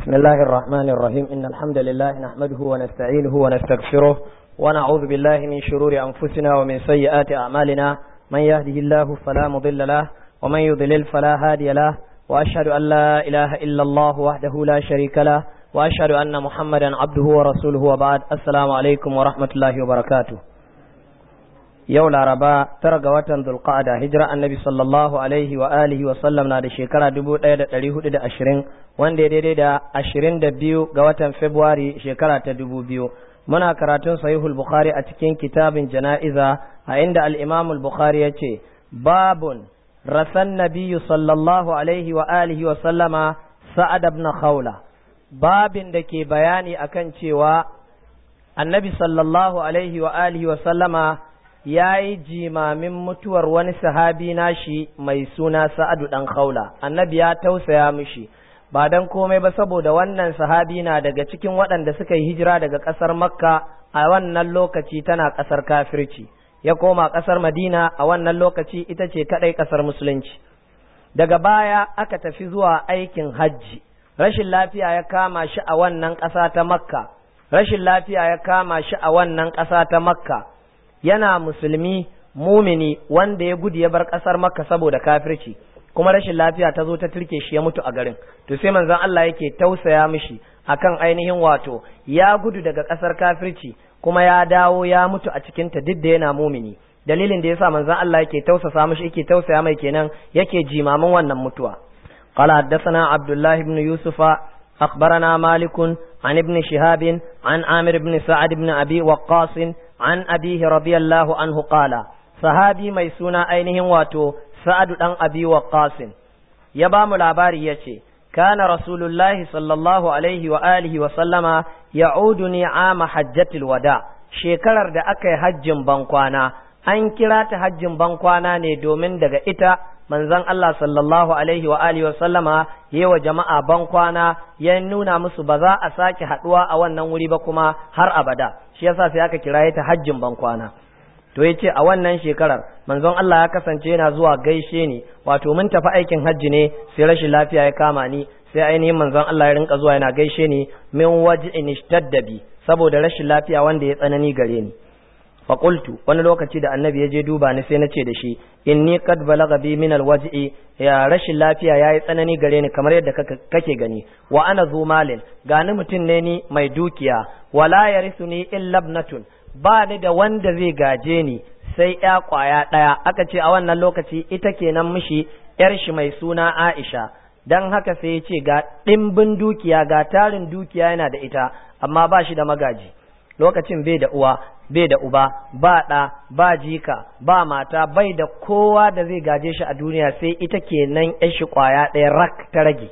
بسم الله الرحمن الرحيم إن الحمد لله نحمده ونستعينه ونستغفره ونعوذ بالله من شرور أنفسنا ومن سيئات أعمالنا من يهده الله فلا مضل له ومن يضلل فلا هادي له وأشهد أن لا إله إلا الله وحده لا شريك له وأشهد أن محمدا عبده ورسوله وبعد السلام عليكم ورحمة الله وبركاته yau laraba tara ga watan zulqa'ada hijira annabi sallallahu alaihi wa alihi wa sallam na da shekara dubu ɗaya da ɗari hudu da ashirin wanda ya daidai da ashirin da biyu ga watan februari shekara ta dubu biyu muna karatun sahihul bukhari a cikin kitabin jana'iza a inda al-imam bukhari ya ce babun rasan nabiyyu sallallahu alaihi wa alihi wa sallama sa'ad ibn khawla babin da ke bayani akan cewa annabi sallallahu alaihi wa alihi wa sallama ya yi jimamin mutuwar wani sahabi nashi mai suna sa'adu ɗan khawla annabi ya tausaya mishi ba don komai ba saboda wannan sahabi na daga cikin waɗanda suka yi hijira daga ƙasar makka a wannan lokaci tana ƙasar kafirci ya koma ƙasar madina a wannan lokaci ita ce kaɗai ƙasar musulunci daga baya aka tafi zuwa aikin hajji rashin lafiya ya kama shi a wannan ƙasa ta makka rashin lafiya ya kama shi a wannan ƙasa ta makka yana musulmi mumini wanda ya gudu ya bar ƙasar makka saboda kafirci kuma rashin lafiya ta zo ta turke shi ya mutu a garin to sai manzon Allah yake tausaya mishi akan ainihin wato ya gudu daga ƙasar kafirci kuma ya dawo ya mutu a cikin ta duk da yana mumini dalilin da yasa manzon Allah yake tausasa mishi yake tausaya mai kenan yake jimamin wannan mutuwa قال حدثنا عبد الله بن يوسف أخبرنا مالك عن ابن شهاب عن عامر بن سعد بن أبي وقاص عن أبيه رضي الله عنه قال صحابي ميسونا أينهم واتو سعد بن أبي وقاص يبام العباري يتي كان رسول الله صلى الله عليه وآله وسلم يعودني عام حجة الوداع shekarar da aka yi hajjin bankwana an kira ta hajjin bankwana ne domin daga ita manzon Allah sallallahu alaihi wa alihi wa sallama yi wa jama'a bankwana ya nuna musu ba za a sake haduwa a wannan wuri ba kuma har abada shi yasa sai aka kira ta hajjin bankwana to yace a wannan shekarar manzon Allah ya kasance yana zuwa gaishe ni wato mun tafi aikin hajji ne sai rashin lafiya ya kama ni sai ainihin manzon Allah ya rinka zuwa yana gaishe ni min waj'in ishtadda bi saboda rashin lafiya wanda ya tsanani gare ni faƙultu wani lokaci da annabi ya je duba ni sai na ce da shi inni qad balagha bi min alwaj'i ya rashin lafiya yayi tsanani gare ni kamar yadda kake gani wa ana zu malin gani mutum ne ni mai dukiya wala yarisuni illa ibnatun ba ni da wanda zai gaje ni sai ya kwaya ɗaya aka ce a wannan lokaci ita kenan mishi yar shi mai suna Aisha dan haka sai ya ce ga ɗimbin dukiya ga tarin dukiya yana da ita amma ba shi da magaji lokacin bai da uwa bai da uba ba ɗa ba jika ba mata bai da kowa da zai gaje shi a duniya sai ita kenan yan shi kwaya ɗaya rak ta rage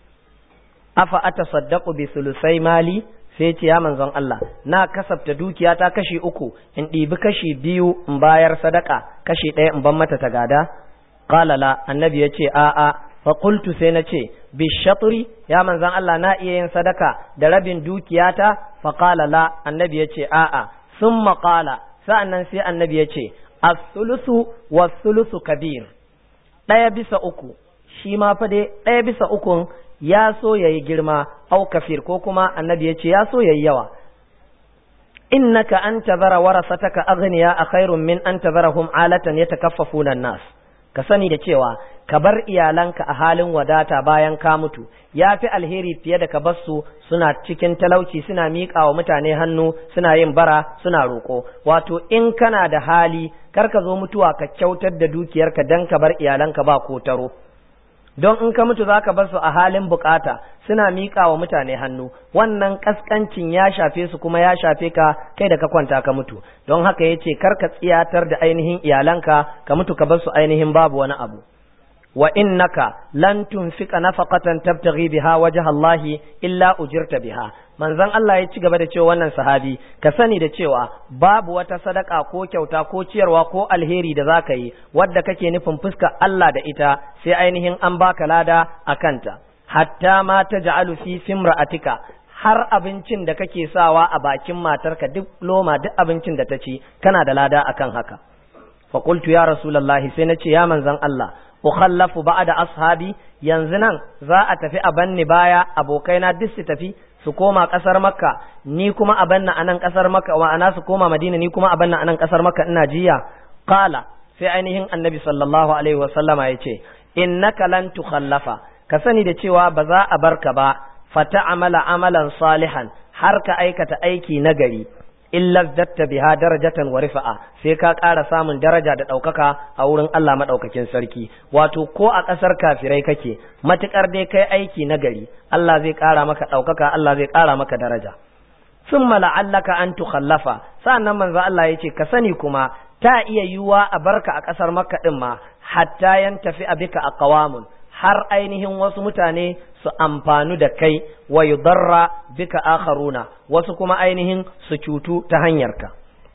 afa ata saddaku bi sulusai mali sai ce ya manzon Allah na kasafta dukiya ta kashi uku in ɗibi kashi biyu in bayar sadaka kashi ɗaya in ban mata ta gada qala la annabi ya ce a'a fa qultu sai na ce bi shatri ya manzon Allah na iya yin sadaka da rabin dukiyata fa qala la annabi ya ce a'a sun maƙala sa'annan sai annabi ya ce as-sulusu was-sulusu kabir ɗaya bisa uku shi ma fa dai ɗaya bisa ukun ya so yayi girma au kafir ko kuma annabi ya ce ya so yayi yawa innaka an tazara warasataka aghniya a khairun min an tazarahum alatan yatakaffafuna an-nas ka sani da cewa ka bar iyalanka a halin wadata bayan ka mutu ya fi alheri fiye da ka bar su suna cikin talauci suna miƙa wa mutane hannu suna yin bara suna roƙo wato in kana da hali kar ka zo mutuwa ka kyautar da dukiyarka dan ka bar iyalanka ba ko taro don in ka mutu zaka bar su a halin bukata suna miƙa wa mutane hannu wannan kaskancin ya shafe su kuma ya shafe ka kai da ka kwanta ka mutu don haka yace kar ka tsiyatar da ainihin iyalanka ka mutu ka bar su ainihin babu wani abu wa innaka lan tunfika nafaqatan tabtaghi biha wajha Allah illa ujirta biha manzon Allah ya ci gaba da cewa wannan sahabi ka sani da cewa babu wata sadaka ko kyauta ko ciyarwa ko alheri da zaka yi wadda kake nufin fuska Allah da ita sai ainihin an baka lada akanta hatta ma taj'alu fi simra'atika har abincin da kake sawa a bakin matarka duk loma duk abincin da ta ci kana da lada akan haka fa qultu ya rasulullahi sai nace ya manzon Allah ukhallafu ba'da ashabi yanzu nan za a tafi a banni baya abokaina duk su tafi su koma kasar makka ni kuma a banna anan kasar makka wa ana su koma madina ni kuma a banna anan kasar makka ina jiya qala sai ainihin annabi sallallahu alaihi wa sallama yace innaka lan tukhallafa ka sani da cewa ba za a barka ba fata amala amalan salihan har ka aikata aiki nagari illa zatta biha darajatan wa rifa'a sai ka ƙara samun daraja da ɗaukaka a wurin Allah maɗaukakin sarki wato ko a ƙasar kafirai kake matuƙar dai kai aiki nagari Allah zai ƙara maka ɗaukaka Allah zai ƙara maka daraja summa la'allaka an tukhallafa sa'annan manzo Allah yace ka sani kuma ta iya yiwuwa a barka a ƙasar Makka din ma hatta yantafi abika aqwamun har ainihin wasu mutane su amfanu da kai wa yudarra bika akharuna wasu kuma ainihin su cutu ta hanyarka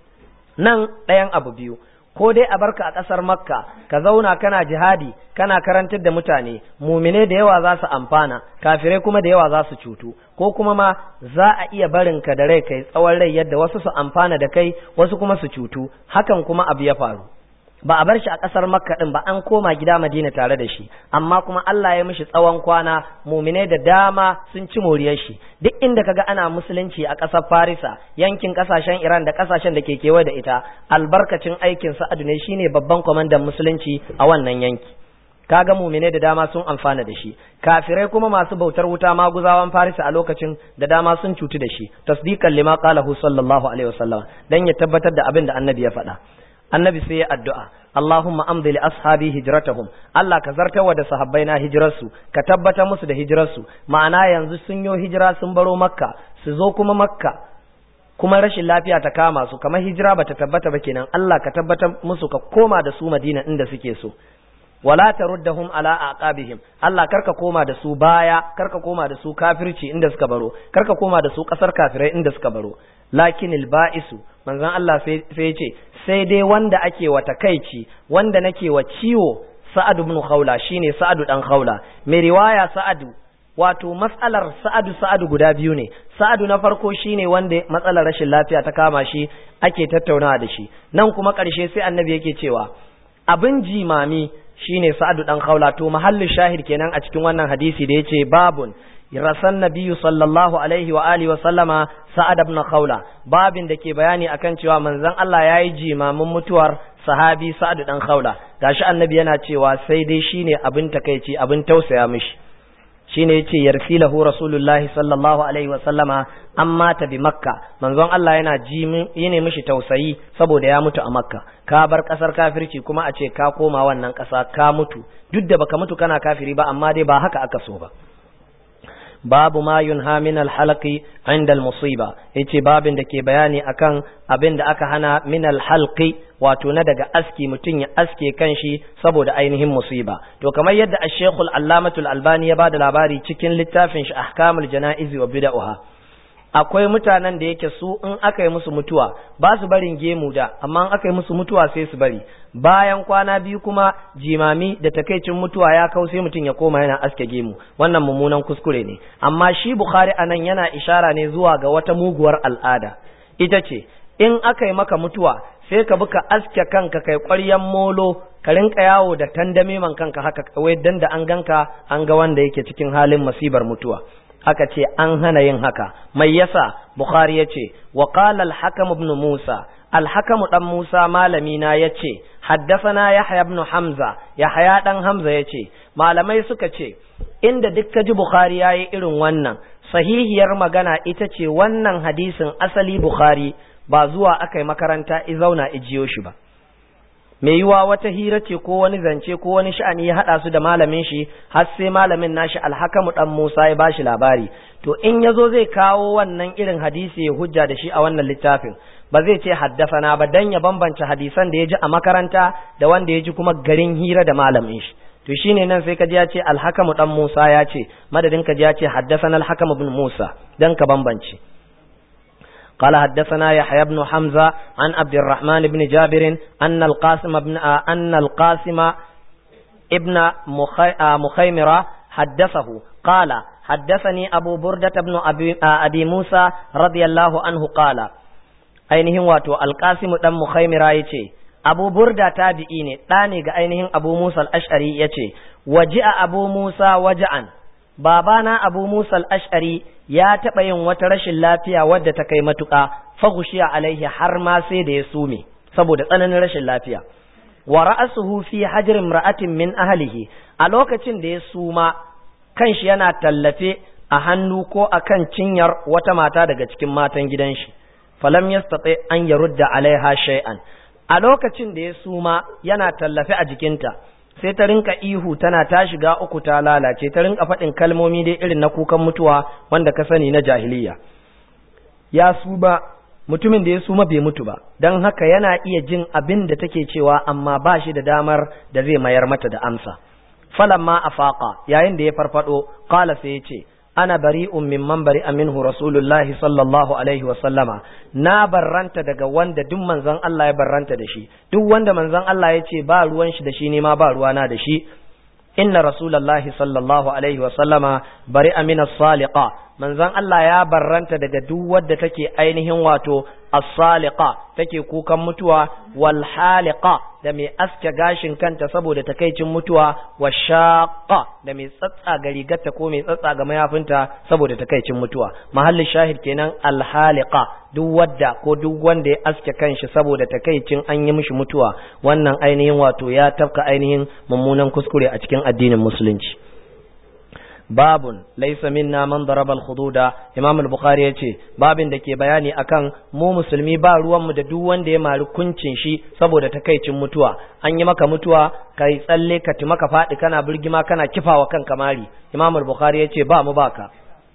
nan ɗayan abu biyu ko dai a barka a ƙasar makka ka zauna kana jihadi kana karantar da mutane mumine da yawa za su amfana kafirai kuma da yawa za su cutu ko kuma ma za a iya barin ka da rai kai tsawon rai yadda wasu su amfana da kai wasu kuma su cutu hakan kuma abu ya faru ba a bar shi a ƙasar makka ɗin ba an koma gida madina tare da shi amma kuma Allah ya mishi tsawon kwana muminai da dama sun ci moriyar shi duk inda kaga ana musulunci a ƙasar farisa yankin ƙasashen iran da ƙasashen da ke kewaye da ita albarkacin aikin sa'adu ne shine babban kwamandan musulunci a wannan yanki kaga muminai da dama sun amfana da shi kafirai kuma masu bautar wuta maguzawan farisa a lokacin da dama sun cutu da shi tasdiqan lima qalahu sallallahu alaihi wasallam dan ya tabbatar da abin da annabi ya faɗa annabi sai ya addu'a Allahumma amdi li ashabi hijratahum Allah ka zartawa da sahabbai na hijirarsu ka tabbatar musu da hijirarsu ma'ana yanzu sun yo hijira sun baro makka su zo kuma makka kuma rashin lafiya ta kama su kamar hijira bata tabbata ba kenan Allah ka tabbatar musu ka koma da su Madina inda suke so wala taruddahum ala aqabihim Allah karka koma da su baya karka koma da su kafirci inda suka baro karka koma da su kasar kafirai inda suka baro lakin ba'isu manzon Allah sai ce sai dai wanda ake wa takaici wanda nake wa ciwo Sa'ad ibn Khawla shine Sa'ad dan Khawla mai riwaya Sa'adu wato matsalar Sa'adu Sa'adu guda biyu ne Sa'adu na farko shine wanda matsalar rashin lafiya ta kama shi ake tattaunawa da shi nan kuma ƙarshe sai annabi yake cewa abin jimami shine Sa'adu dan Khawla to mahallin shahid kenan a cikin wannan hadisi da yace babun rasan nabiyyu sallallahu alaihi wa alihi wa sallama sa'ad ibn khawla babin da ke bayani akan cewa manzon Allah yayi jimamin mutuwar sahabi sa'ad dan khawla gashi annabi yana cewa sai dai shine abin takeici abin tausaya mishi shine yace yarsilahu rasulullahi sallallahu alaihi wa sallama amma ta bi makka manzon Allah yana ji yine mishi tausayi saboda ya mutu a makka ka bar kasar kafirci kuma a ce ka koma wannan kasa ka mutu duk da baka mutu kana kafiri ba amma dai ba haka aka so ba babu ma yunha min alhalqi inda almusiba yace babin da ke bayani akan abin da aka hana min alhalqi wato na daga aski mutum ya aske kanshi saboda ainihin musiba to kamar yadda ash-shaykh al-allamatu al-albani ya bada labari cikin littafin shi ahkamul janaiz wa bid'ah akwai mutanen da yake su in aka yi musu mutuwa ba su barin gemu da amma in aka yi musu mutuwa sai su bari bayan kwana biyu kuma jimami da takaicin mutuwa ya kau sai mutum ya koma yana aske gemu wannan mummunan kuskure ne amma shi bukhari anan yana ishara ne zuwa ga wata muguwar al'ada ita ce in aka yi maka mutuwa sai ka bi ka aske kanka kai ƙwaryan molo ka rinka yawo da tandame man kanka haka kawai dan da an ganka an ga wanda yake cikin halin masibar mutuwa aka ce an hana yin haka mai yasa bukhari ya ce wa qala al-hakam ibn musa al-hakam dan musa malami na yace haddathana yahya ibn hamza yahya dan hamza yace malamai suka ce inda duk ji bukhari yayi irin wannan sahihiyar magana ita ce wannan hadisin asali bukhari ba zuwa aka yi makaranta i zauna ijiyo shi ba mai yiwa wata hira ce ko wani zance ko wani sha'ani ya haɗa su da malamin shi har sai malamin nashi alhakamu dan Musa ya bashi labari to in yazo zai kawo wannan irin hadisi ya hujja da shi a wannan littafin ba zai ce haddafana ba dan ya bambance hadisan da ya ji a makaranta da wanda ya ji kuma garin hira da malamin shi to shine nan sai ka ji ya ce alhakamu dan Musa ya ce madadin ka ji ya ce haddafana alhakamu bin Musa dan ka bambance قال حدثنا يحيى بن حمزة عن عبد الرحمن بن جابر أن القاسم بن أن القاسم ابن مخيمرة حدثه قال حدثني أبو بردة بن أبي, أبي موسى رضي الله عنه قال ainihin wato alkasimu dan mukhaimira yace abu burda tabi'i ne ɗa ne ga ainihin abu musa al-ash'ari yace waji'a abu musa waja'an babana abu musa al-ash'ari ya taɓa yin wata rashin lafiya wadda ta kai matuƙa faghushiya alaihi har ma sai da ya sume saboda tsananin rashin lafiya wa ra'asuhu fi hajr imra'atin min ahlihi a lokacin da ya suma kanshi yana tallafe a hannu ko akan cinyar wata mata daga cikin matan gidan shi falam yastati an yarudda alaiha shay'an a lokacin da ya suma yana tallafe a jikinta sai ta rinka ihu tana ta shiga uku ta lalace ta rinka faɗin kalmomi dai irin na kukan mutuwa wanda ka sani na jahiliya ya suma mutumin da ya suma bai mutu ba don haka yana iya jin abin da take cewa amma ba shi da damar da zai mayar mata da amsa falamma afaqa yayin da ya farfado qala sai ya ce ana bari'un mimman bari'a minhu rasulullahi sallallahu alaihi wa sallama na barranta daga wanda duk manzon Allah ya barranta da shi duk wanda manzon Allah ya ce ba ruwan shi da shi ne ma ba ruwana da shi inna rasulullahi sallallahu alaihi wa sallama bari'a min as-saliqa manzon Allah ya barranta daga duk wadda take ainihin wato as-saliqa take kukan mutuwa wal haliqa da mai aske gashin kanta saboda takaicin mutuwa wa shaqqa da mai tsatsa ga rigarta ko mai tsatsa ga mayafinta saboda takaicin mutuwa mahallin shahid kenan al haliqa duk wadda ko duk wanda ya aske kanshi saboda takaicin an yi mishi mutuwa wannan ainihin wato ya tafka ainihin mummunan kuskure a cikin addinin musulunci babun laisa minna man daraba al-hududa imam al-bukhari yace babin da ke bayani akan mu musulmi ba ruwan mu da duk wanda ya mari kuncin shi saboda takaicin mutuwa an yi maka mutuwa kai tsalle ka ti maka fadi kana birgima kana kifawa kanka mari imam al-bukhari yace ba mu baka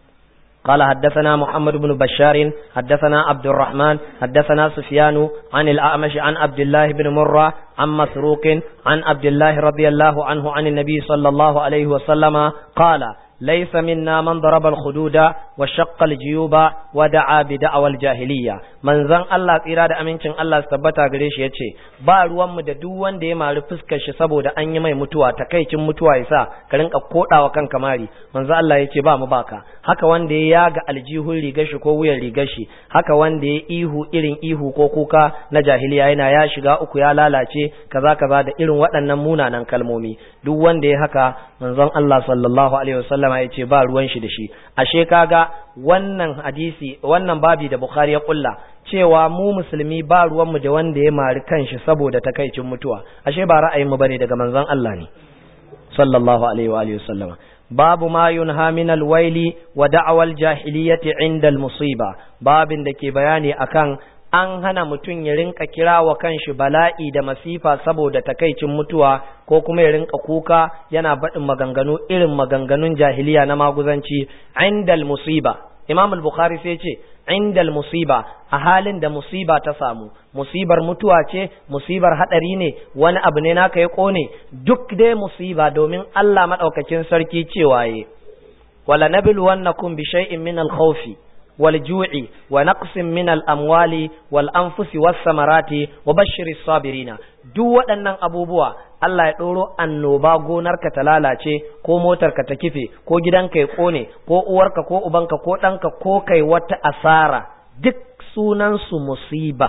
قال حدثنا محمد بن بشار حدثنا عبد الرحمن حدثنا سفيان عن الأعمش عن عبد الله بن مرة عن مسروق عن عبد الله رضي الله عنه عن النبي صلى الله عليه وسلم قال ليس منا من ضرب الخدود وشق الجيوب ودعا بدعوى الجاهلية من زن الله tsira da amincin Allah su tabbata gare shi yace ba ruwan mu da duk wanda ya mari fuskar shi saboda an yi mai mutuwa takaicin mutuwa yasa ka rinka kodawa kanka mari manzo Allah yace ba mu baka haka wanda ya yaga aljihun rigar shi ko wuyan rigar shi haka wanda ya ihu irin ihu ko kuka na jahiliya yana ya shiga uku ya lalace kaza kaza da irin waɗannan munanan kalmomi duk wanda ya haka manzon Allah sallallahu alaihi wasallama yace ba ruwan shi da shi ashe kaga wannan hadisi wannan babi da Bukhari ya kulla cewa mu musulmi ba ruwanmu da wanda ya mari kanshi saboda takaicin mutuwa ashe ba ra'ayinmu bane daga manzon Allah ne sallallahu alaihi wa alihi wasallama babu ma yunha min alwaili wa da'awa aljahiliyyati inda almusiba babin da ke bayani akan an hana mutum ya rinka kira wa kanshi bala'i da masifa saboda takaicin mutuwa ko kuma ya rinka kuka yana baɗin maganganu irin maganganun jahiliya na maguzanci indal musiba imam al-bukhari sai ce indal musiba a halin da musiba ta samu musibar mutuwa ce musibar hadari ne wani abu ne naka ya kone duk dai musiba domin Allah madaukakin sarki cewa ye wala nabluwannakum bi shay'in min al-khawfi والجوع ونقص من الأموال والأنفس والثمرات وبشر الصابرين duk waɗannan abubuwa Allah ya ɗoro annoba gonarka ta lalace ko motarka ta kife ko gidanka ya ƙone ko uwarka ko ubanka ko ɗanka ko kai wata asara duk sunansu musiba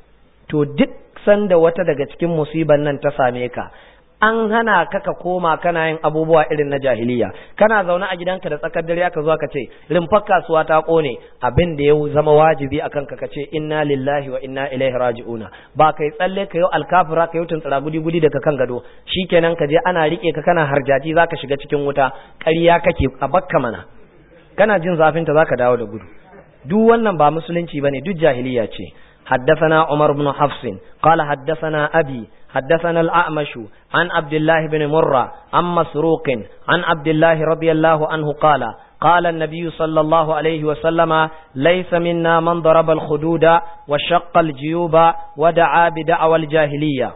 to duk sanda wata daga cikin musiban nan ta same ka an hana ka ka koma kana yin abubuwa irin na jahiliya kana zaune a gidanka da tsakar dare aka zo ka ce rumfar kasuwa ta kone abin da ya zama wajibi a kanka ka ce inna lillahi wa inna ilaihi raji'una ba kai tsalle ka yau alkafira ka yau tuntsira gudi gudi daga kan gado shikenan ka je ana rike ka kana harjaji zaka shiga cikin wuta ƙarya kake a bakka mana kana jin zafin ta zaka dawo da gudu duk wannan ba musulunci bane duk jahiliya ce حدثنا عمر بن حفص قال حدثنا أبي حدثنا الأعمش عن عبد الله بن مرة عن مسروق عن عبد الله رضي الله عنه قال قال النبي صلى الله عليه وسلم ليس منا من ضرب الخدود وشق الجيوب ودعا بدعوى الجاهلية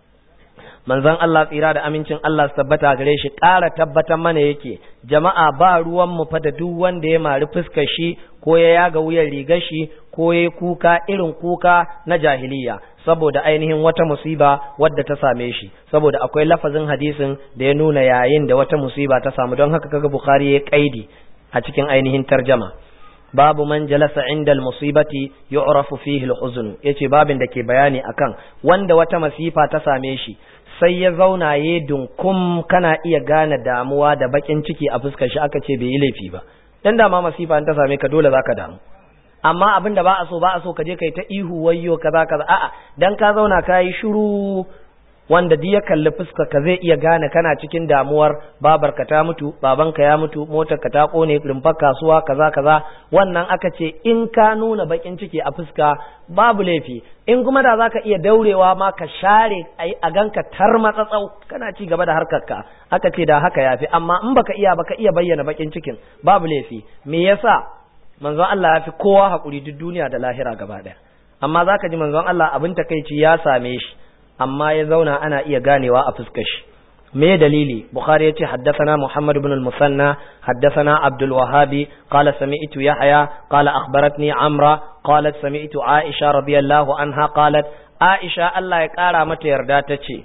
manzon Allah tsira da amincin Allah su tabbata gare shi ƙara tabbatar mana yake jama'a ba ruwan mu fa da duk wanda ya mari fuskar shi ko ya yaga wuyan rigar shi ko ya kuka irin kuka na jahiliya saboda ainihin wata musiba wadda ta same shi saboda akwai lafazin hadisin da ya nuna yayin da wata musiba ta samu don haka kaga Bukhari ya kaidi a cikin ainihin tarjama babu man jalasa inda musibati yu'rafu fihi al-huzn yace babin da ke bayani akan wanda wata masifa ta same shi sai ya zauna ya dunkum kana iya gane damuwa da bakin ciki a fuskar shi aka ce bai yi laifi ba dan da ma masifa ta same ka dole zaka damu amma abin da ba a so ba a so ka je kai ta ihu wayyo kaza kaza a'a dan ka zauna ka yi shiru wanda duk ya kalli fuska ka zai iya gane kana cikin damuwar babarka ta mutu babanka ya mutu motar ka ta kone rumfar kasuwa kaza kaza wannan aka ce in ka nuna bakin ciki a fuska babu laifi in kuma da zaka iya daurewa ma ka share a ganka tar matsatsau kana ci gaba da harkarka aka ce da haka yafi amma in baka iya baka iya bayyana bakin cikin babu laifi me yasa manzon Allah ya fi kowa hakuri duk duniya da lahira gaba daya amma zaka ji manzon Allah abin takeici ya same shi amma ya zauna ana iya ganewa a fuskar shi me dalili bukhari yace haddathana muhammad ibn al-musanna haddathana abdul wahhabi qala sami'tu yahya qala akhbaratni amra qalat sami'tu aisha radiyallahu anha qalat aisha Allah ya kara mata yarda tace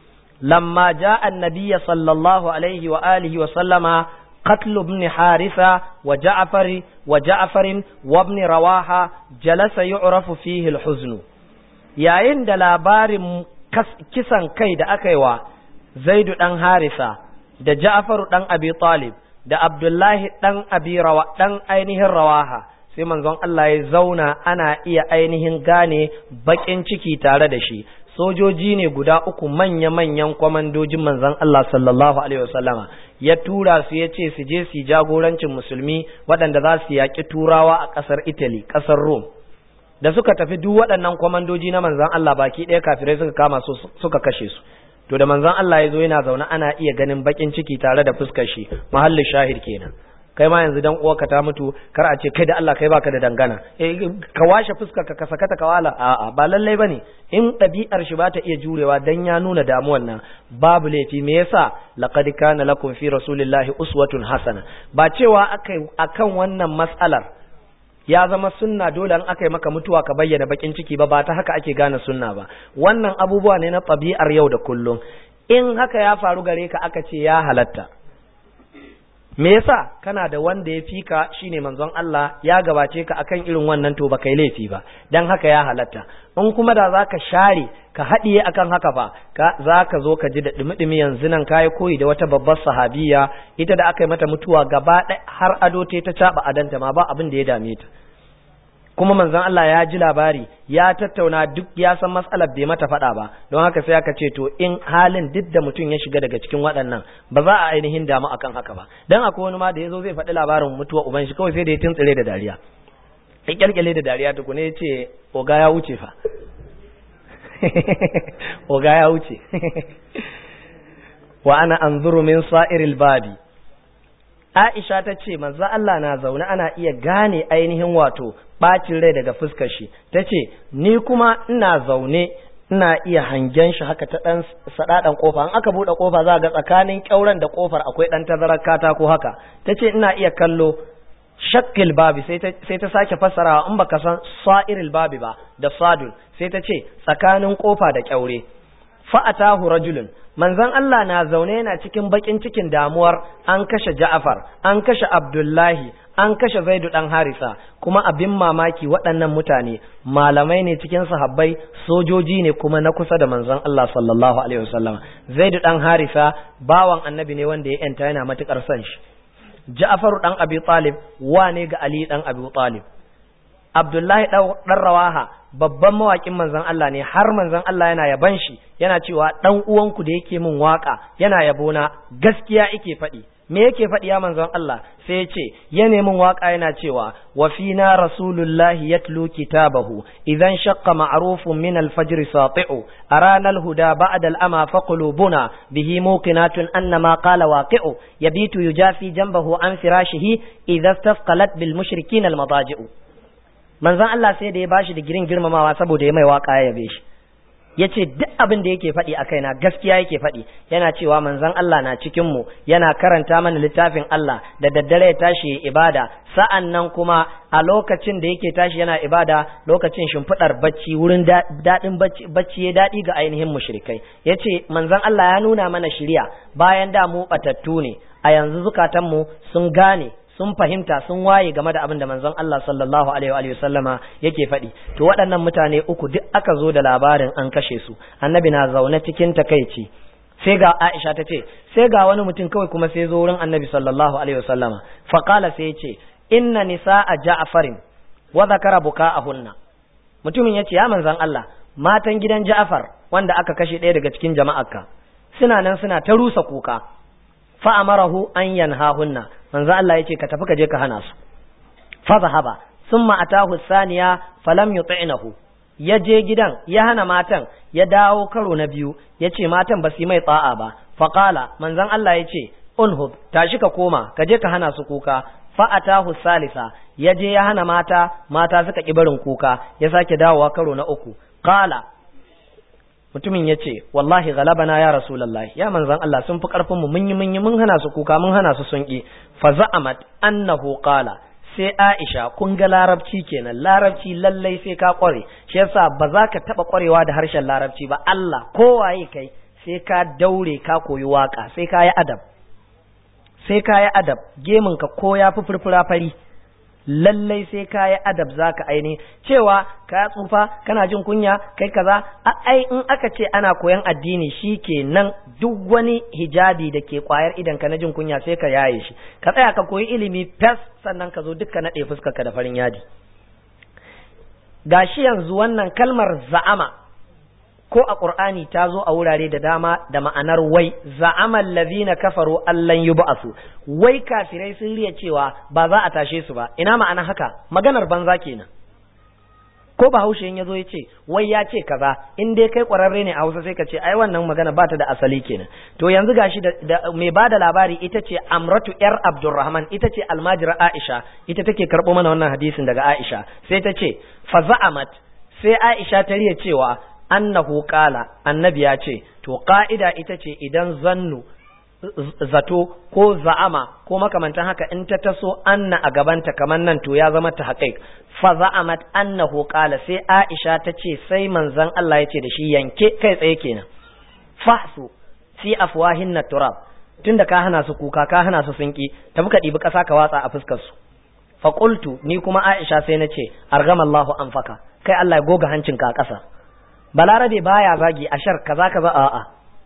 lamma jaa an-nabiy sallallahu alaihi wa alihi wa sallama قتل ابن حارثة وجعفر وجعفر وابن رواحة جلس يعرف فيه الحزن yayin da labarin kisan kai da aka yi wa zaidu ɗan harisa da ja'faru ɗan abi talib da abdullahi ɗan abi rawa ɗan ainihin rawaha sai manzon Allah ya zauna ana iya ainihin gane baƙin ciki tare da shi sojoji ne guda uku manya-manyan kwamandojin manzon Allah sallallahu alaihi wasallama ya tura su ya ce su je su jagorancin musulmi waɗanda za su yaƙi turawa a ƙasar Italy ƙasar Rome da suka tafi duk waɗannan kwamandoji na manzan Allah baki ɗaya kafirai suka kama su suka kashe su to da manzan Allah ya zo yana zaune ana iya ganin bakin ciki tare da fuskar shi mahallin shahid kenan kai ma yanzu dan uwarka ta mutu kar a ce kai da Allah kai baka da dangana eh ka washe fuskar ka sakata ka wala a'a ba lallai bane in ɗabi'ar shi ba ta iya jurewa dan ya nuna damuwan nan babu laifi me yasa laqad kana lakum fi rasulillahi uswatun hasana ba cewa akai akan wannan mas'alar ya zama sunna dole an aka yi maka mutuwa ka bayyana bakin ciki ba ba ta haka ake gane sunna ba wannan abubuwa ne na ɗabi'ar yau da kullum in haka ya faru gare ka aka ce ya halatta me yasa kana da wanda ya fika shine manzon Allah ya gabace ka akan irin wannan to baka yi laifi ba dan haka ya halatta in kuma da zaka share ka haɗiye akan haka fa ka zaka zo ka ji da dumi-dumi yanzu nan kai koyi da wata babbar sahabiya ita da aka yi mata mutuwa gaba har ado ta ta caba adanta ma ba abin da ya dame ta kuma manzon Allah ya ji labari ya tattauna duk ya san matsalar bai mata faɗa ba don haka sai aka ce to in halin duk da mutum ya shiga daga cikin waɗannan ba za a ainihin damu akan haka ba dan akwai wani ma da yazo zai faɗi labarin mutuwa uban shi kawai sai da ya tuntsire da dariya ya kyalkyale da dariya tukune ya ce oga ya wuce fa oga ya wuce wa ana anzuru min sa'iril babi Aisha ta ce manzo Allah na zaune ana iya gane ainihin wato bacin rai daga fuskar shi ta ce ni kuma ina zaune ina iya hangen shi haka ta dan sadadan kofa in aka bude kofa za ga tsakanin kyauran da kofar akwai dan tazarar katako haka ta ce ina iya kallo shakkil babi sai ta sai ta sake fassarawa in baka san sa'iril babi ba da sadul sai ta ce tsakanin kofa da kyaure fa'atahu rajulun manzon Allah na zaune yana cikin bakin cikin damuwar an kashe Ja'far an kashe Abdullahi an kashe Zaidu dan Harisa kuma abin mamaki waɗannan mutane malamai ne cikin sahabbai sojoji ne kuma na kusa da manzon Allah sallallahu alaihi wasallam Zaidu dan Harisa bawan annabi ne wanda ya yanta yana matukar son shi Ja'far dan Abi Talib wane ga Ali dan Abi Talib Abdullahi dan Rawaha babban mawakin manzon Allah ne har manzon Allah yana yaban shi yana cewa dan uwanku da yake min waka yana yabona gaskiya yake faɗi me yake faɗi ya manzon Allah sai ya ce ya min waka yana cewa wa fina rasulullahi yatlu kitabahu idan shaqqa ma'rufun min al-fajr sati'u arana al-huda ba'da al-ama fa qulubuna bihi muqinatun anna ma qala waqi'u yabitu yujafi janbahu an firashihi idza istafqalat bil mushrikin al-madaji'u manzon Allah sai da ya bashi da girin girmamawa saboda ya mai waka ya yabe shi yace duk abin da yake faɗi a kaina gaskiya yake faɗi yana cewa manzon Allah na cikin mu yana karanta mana littafin Allah da daddare ya tashi ya ibada sa'an nan kuma a lokacin da yake tashi yana ibada lokacin shimfiɗar bacci wurin daɗin bacci bacci ya daɗi ga ainihin mushrikai yace manzon Allah ya nuna mana shiriya bayan da mu batattu ne a yanzu zukatanmu sun gane sun fahimta sun waye game da abin da manzon Allah sallallahu alaihi wa sallama yake faɗi to waɗannan mutane uku duk aka zo da labarin an kashe su annabi na zaune cikin takaici sai ga Aisha ta ce sai ga wani mutum kawai kuma sai zo wurin annabi sallallahu alaihi wa sallama fa qala sai ya ce inna nisaa ja'farin wa zakara buka'ahunna mutumin yace ya manzon Allah matan gidan Ja'far wanda aka kashe ɗaya daga cikin jama'arka suna nan suna ta rusa kuka fa amarahu an yanhahunna manzo Allah yace ka tafi ka je ka hana su fa zahaba thumma atahu thaniya falam yuti'nahu ya je gidan ya hana matan ya dawo karo na biyu yace matan ba su mai tsa'a ba fa qala manzon Allah yace unhub tashi ka koma ka je ka hana su kuka fa atahu salisa ya je ya hana mata mata suka ki barin kuka ya sake dawowa karo na uku qala mutumin ya ce wallahi galabana ya rasulallah ya manzan Allah sun fi karfin mu mun yi mun yi mun hana su kuka mun hana su sun ki fa za'amat annahu qala sai Aisha kun ga larabci kenan larabci lallai sai ka kware shi yasa ba za ka taba kwarewa da harshen larabci ba Allah kowaye kai sai ka daure ka koyi waka sai ka yi adab sai ka yi adab gemin ka ko ya fi furfura fari lallai sai ka yi adab za ka aini cewa ka tsufa kana jin kunya kai kaza ai in aka ce ana koyan addini shi ke nan duk wani hijabi da ke kwayar idan ka na jin kunya sai ka yaye shi ka tsaya ka koyi ilimi fes sannan ka zo dukka naɗe fuskarka da farin yadi gashi yanzu wannan kalmar za'ama ko a ƙur'ani ta zo a wurare da dama da ma'anar wai za'amal ladhina kafaru allan yub'asu wai kafirai sun riya cewa ba za a tashe su ba ina ma'ana haka maganar banza kenan ko bahaushe in yazo yace wai ya ce kaza in dai kai ƙwararre ne a Hausa sai ka ce ai wannan magana ba ta da asali kenan to yanzu gashi da, da mai bada labari ita ce Amratu yar Abdurrahman ita ce almajira Aisha ita take karɓo mana wannan hadisin daga Aisha sai ta ce fa za'amat sai Aisha ta riya cewa annahu qala annabi ya ce to ka'ida ita ce idan zannu zato ko za'ama ko makamantan haka in ta taso anna a gabanta kamar nan to ya zama ta haƙiƙ fa za'amat annahu qala sai Aisha ta ce sai manzon Allah ya ce da shi yanke kai tsaye kenan fahsu fi afwahin turab tunda ka hana su kuka ka hana su sunki tafi ka ɗibi ƙasa ka watsa a fuskar su fa qultu ni kuma Aisha sai na ce argamallahu anfaka kai Allah ya goga hancinka a ƙasa balarabe baya zagi a shar kaza kaza a'a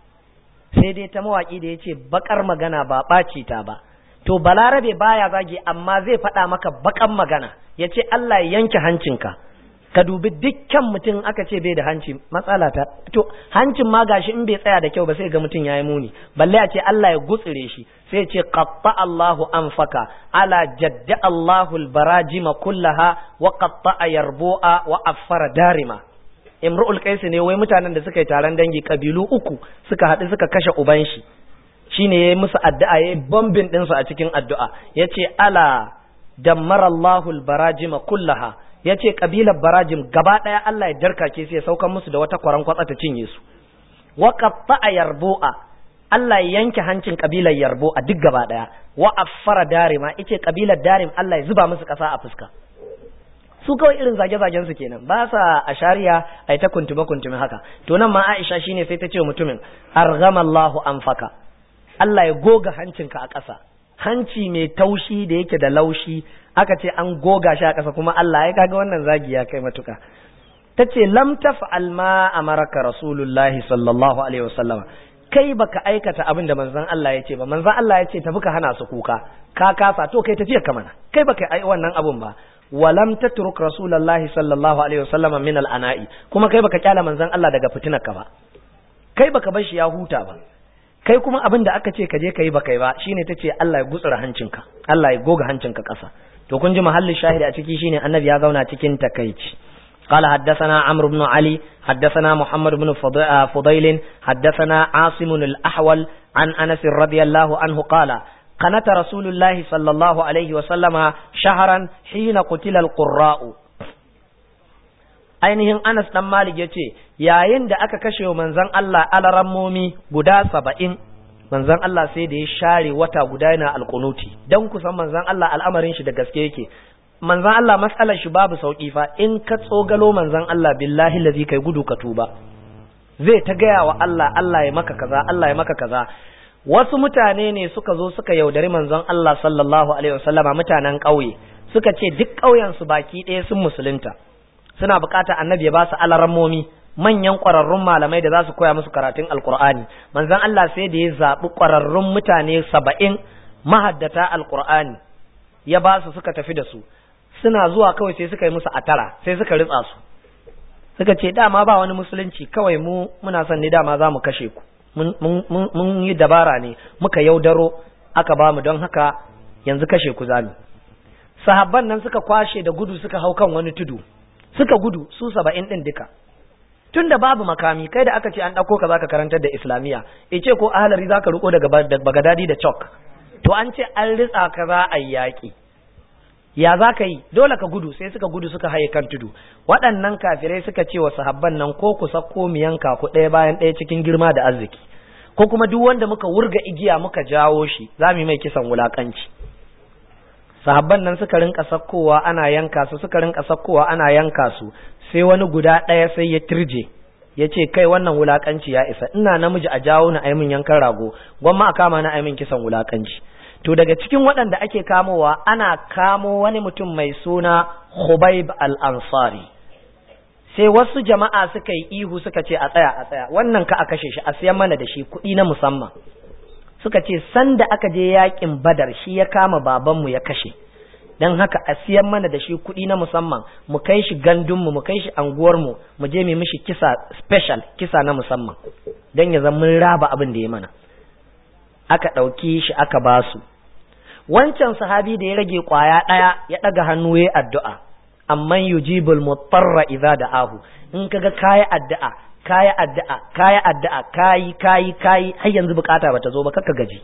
sai dai ta mawaki da yace bakar magana ba ɓaci ta ba to balarabe baya zagi amma zai faɗa maka bakan magana yace Allah ya yanke hancinka ka dubi dukkan mutum aka ce bai da hanci matsala ta to hancin ma gashi in bai tsaya da kyau ba sai ga mutum yayi muni balle a ce Allah ya gutsire shi sai ya ce qatta Allahu anfaka ala jadda Allahu albarajima kullaha wa qatta yarbu'a wa affara darima imru'ul qais ne wai mutanen da suka yi taron dangi kabilu uku suka haɗu suka kashe uban shi shine yayi musu addu'a yayi bombin din su a cikin addu'a yace ala dammara Allahu albarajima kullaha yace kabilar barajim gaba daya Allah ya darkake sai ya saukan musu da wata kwaran kwatsa ta cinye su wa qatta'a yarbu'a Allah ya yanke hancin kabilar yarbo a duk gaba daya wa affara darima yace kabilar darim Allah ya zuba musu kasa a fuska su kawai irin zage-zagen su kenan ba sa a shari'a ai ta kuntume kuntume haka to nan ma Aisha shine sai ta ce mutumin arghamallahu anfaka Allah ya goga hancinka a ƙasa hanci mai taushi da yake da laushi aka ce an goga shi a ƙasa kuma Allah ya kaga wannan zagi ya kai matuka tace lam taf'al ma amaraka rasulullahi sallallahu alaihi wasallam kai baka aikata abin da manzon Allah ya ce ba manzon Allah ya ce tafi ka hana su kuka ka kasa to kai tafiyar ka mana kai baka ai wannan abun ba walam tatruk rasulullahi sallallahu alaihi wasallam min al-ana'i kuma kai baka kyala manzon Allah daga fitinar ka ba kai baka bar shi ya huta ba kai kuma abin da aka ce ka je kai baka yi ba shine tace Allah ya gutsura hancinka Allah ya goga hancinka ƙasa to kun ji mahallin shahidi a ciki shine annabi ya zauna cikin takaici قال حدثنا عمرو بن علي حدثنا محمد بن فضيل حدثنا عاصم الأحول عن أنس رضي الله عنه قال قنت رسول الله صلى الله عليه وسلم شهرا حين قتل القراء ainihin Anas dan Malik yace yayin da aka kashe manzon Allah alarammomi guda saba'in manzon Allah sai da ya share wata guda yana alkunuti dan kusan manzon Allah al'amarin shi da gaske yake manzon Allah matsalar shi babu sauki fa in ka tsogalo manzon Allah billahi lazi kai gudu ka tuba zai ta gaya wa Allah Allah ya maka kaza Allah ya maka kaza wasu mutane ne suka zo suka yaudari manzon Allah sallallahu alaihi wasallama mutanen ƙauye suka ce duk ƙauyen su baki ɗaya sun musulunta suna buƙatar annabi ya ba su alarammomi manyan ƙwararrun malamai da za su koya musu karatun alƙur'ani manzon Allah sai da ya zaɓi ƙwararrun mutane saba'in mahaddata alƙur'ani ya ba su suka tafi da su suna zuwa kawai sai suka yi musu atara sai suka ritsa su suka ce dama ba wani musulunci kawai mu muna son ne dama za mu kashe ku mun yi dabara ne muka yaudaro aka ba mu don haka yanzu kashe ku zami sahabban nan suka kwashe da gudu suka hau kan wani tudu suka gudu su saba'in ɗin duka tun da babu makami kai da aka ce an ɗauko ka zaka karantar da islamiyya ice ko ahalari zaka riko daga bagadadi da chalk to an ce an ritsa ka za a yi yaƙi ya za ka yi dole ka gudu sai suka gudu suka haye kan tudu waɗannan kafirai suka ce wa sahabban nan ko ku sako mu yanka ku ɗaya bayan ɗaya cikin girma da arziki ko kuma duk wanda muka wurga igiya muka jawo shi za mu yi mai kisan wulakanci sahabban nan suka rinka sakkowa ana yanka su suka rinka sakkowa ana yanka su sai wani guda ɗaya sai ya turje ya ce kai wannan wulakanci ya isa ina namiji a jawo na aimin yankan rago gwamma a kama na aimin kisan wulakanci to daga cikin waɗanda ake kamowa ana kamo wani mutum mai suna Khubayb al-Ansari sai wasu jama'a suka yi ihu suka ce a tsaya a tsaya wannan ka a kashe shi a siyan mana da shi kuɗi na musamman suka ce sanda aka je yakin badar shi ya kama babanmu ya kashe don haka a siyan mana da shi kuɗi na musamman mu kai shi gandunmu mu kai shi anguwarmu mu je mu mishi kisa special kisa na musamman don ya zama mun raba abin da ya mana aka ɗauki shi aka basu wancan sahabi da ya rage kwaya ɗaya ya ɗaga hannu ya addu'a amman yujibul mutarra idza da'ahu in kaga kayi addu'a kayi addu'a kayi addu'a kayi kayi kayi har yanzu bukata bata zo ba kaka gaji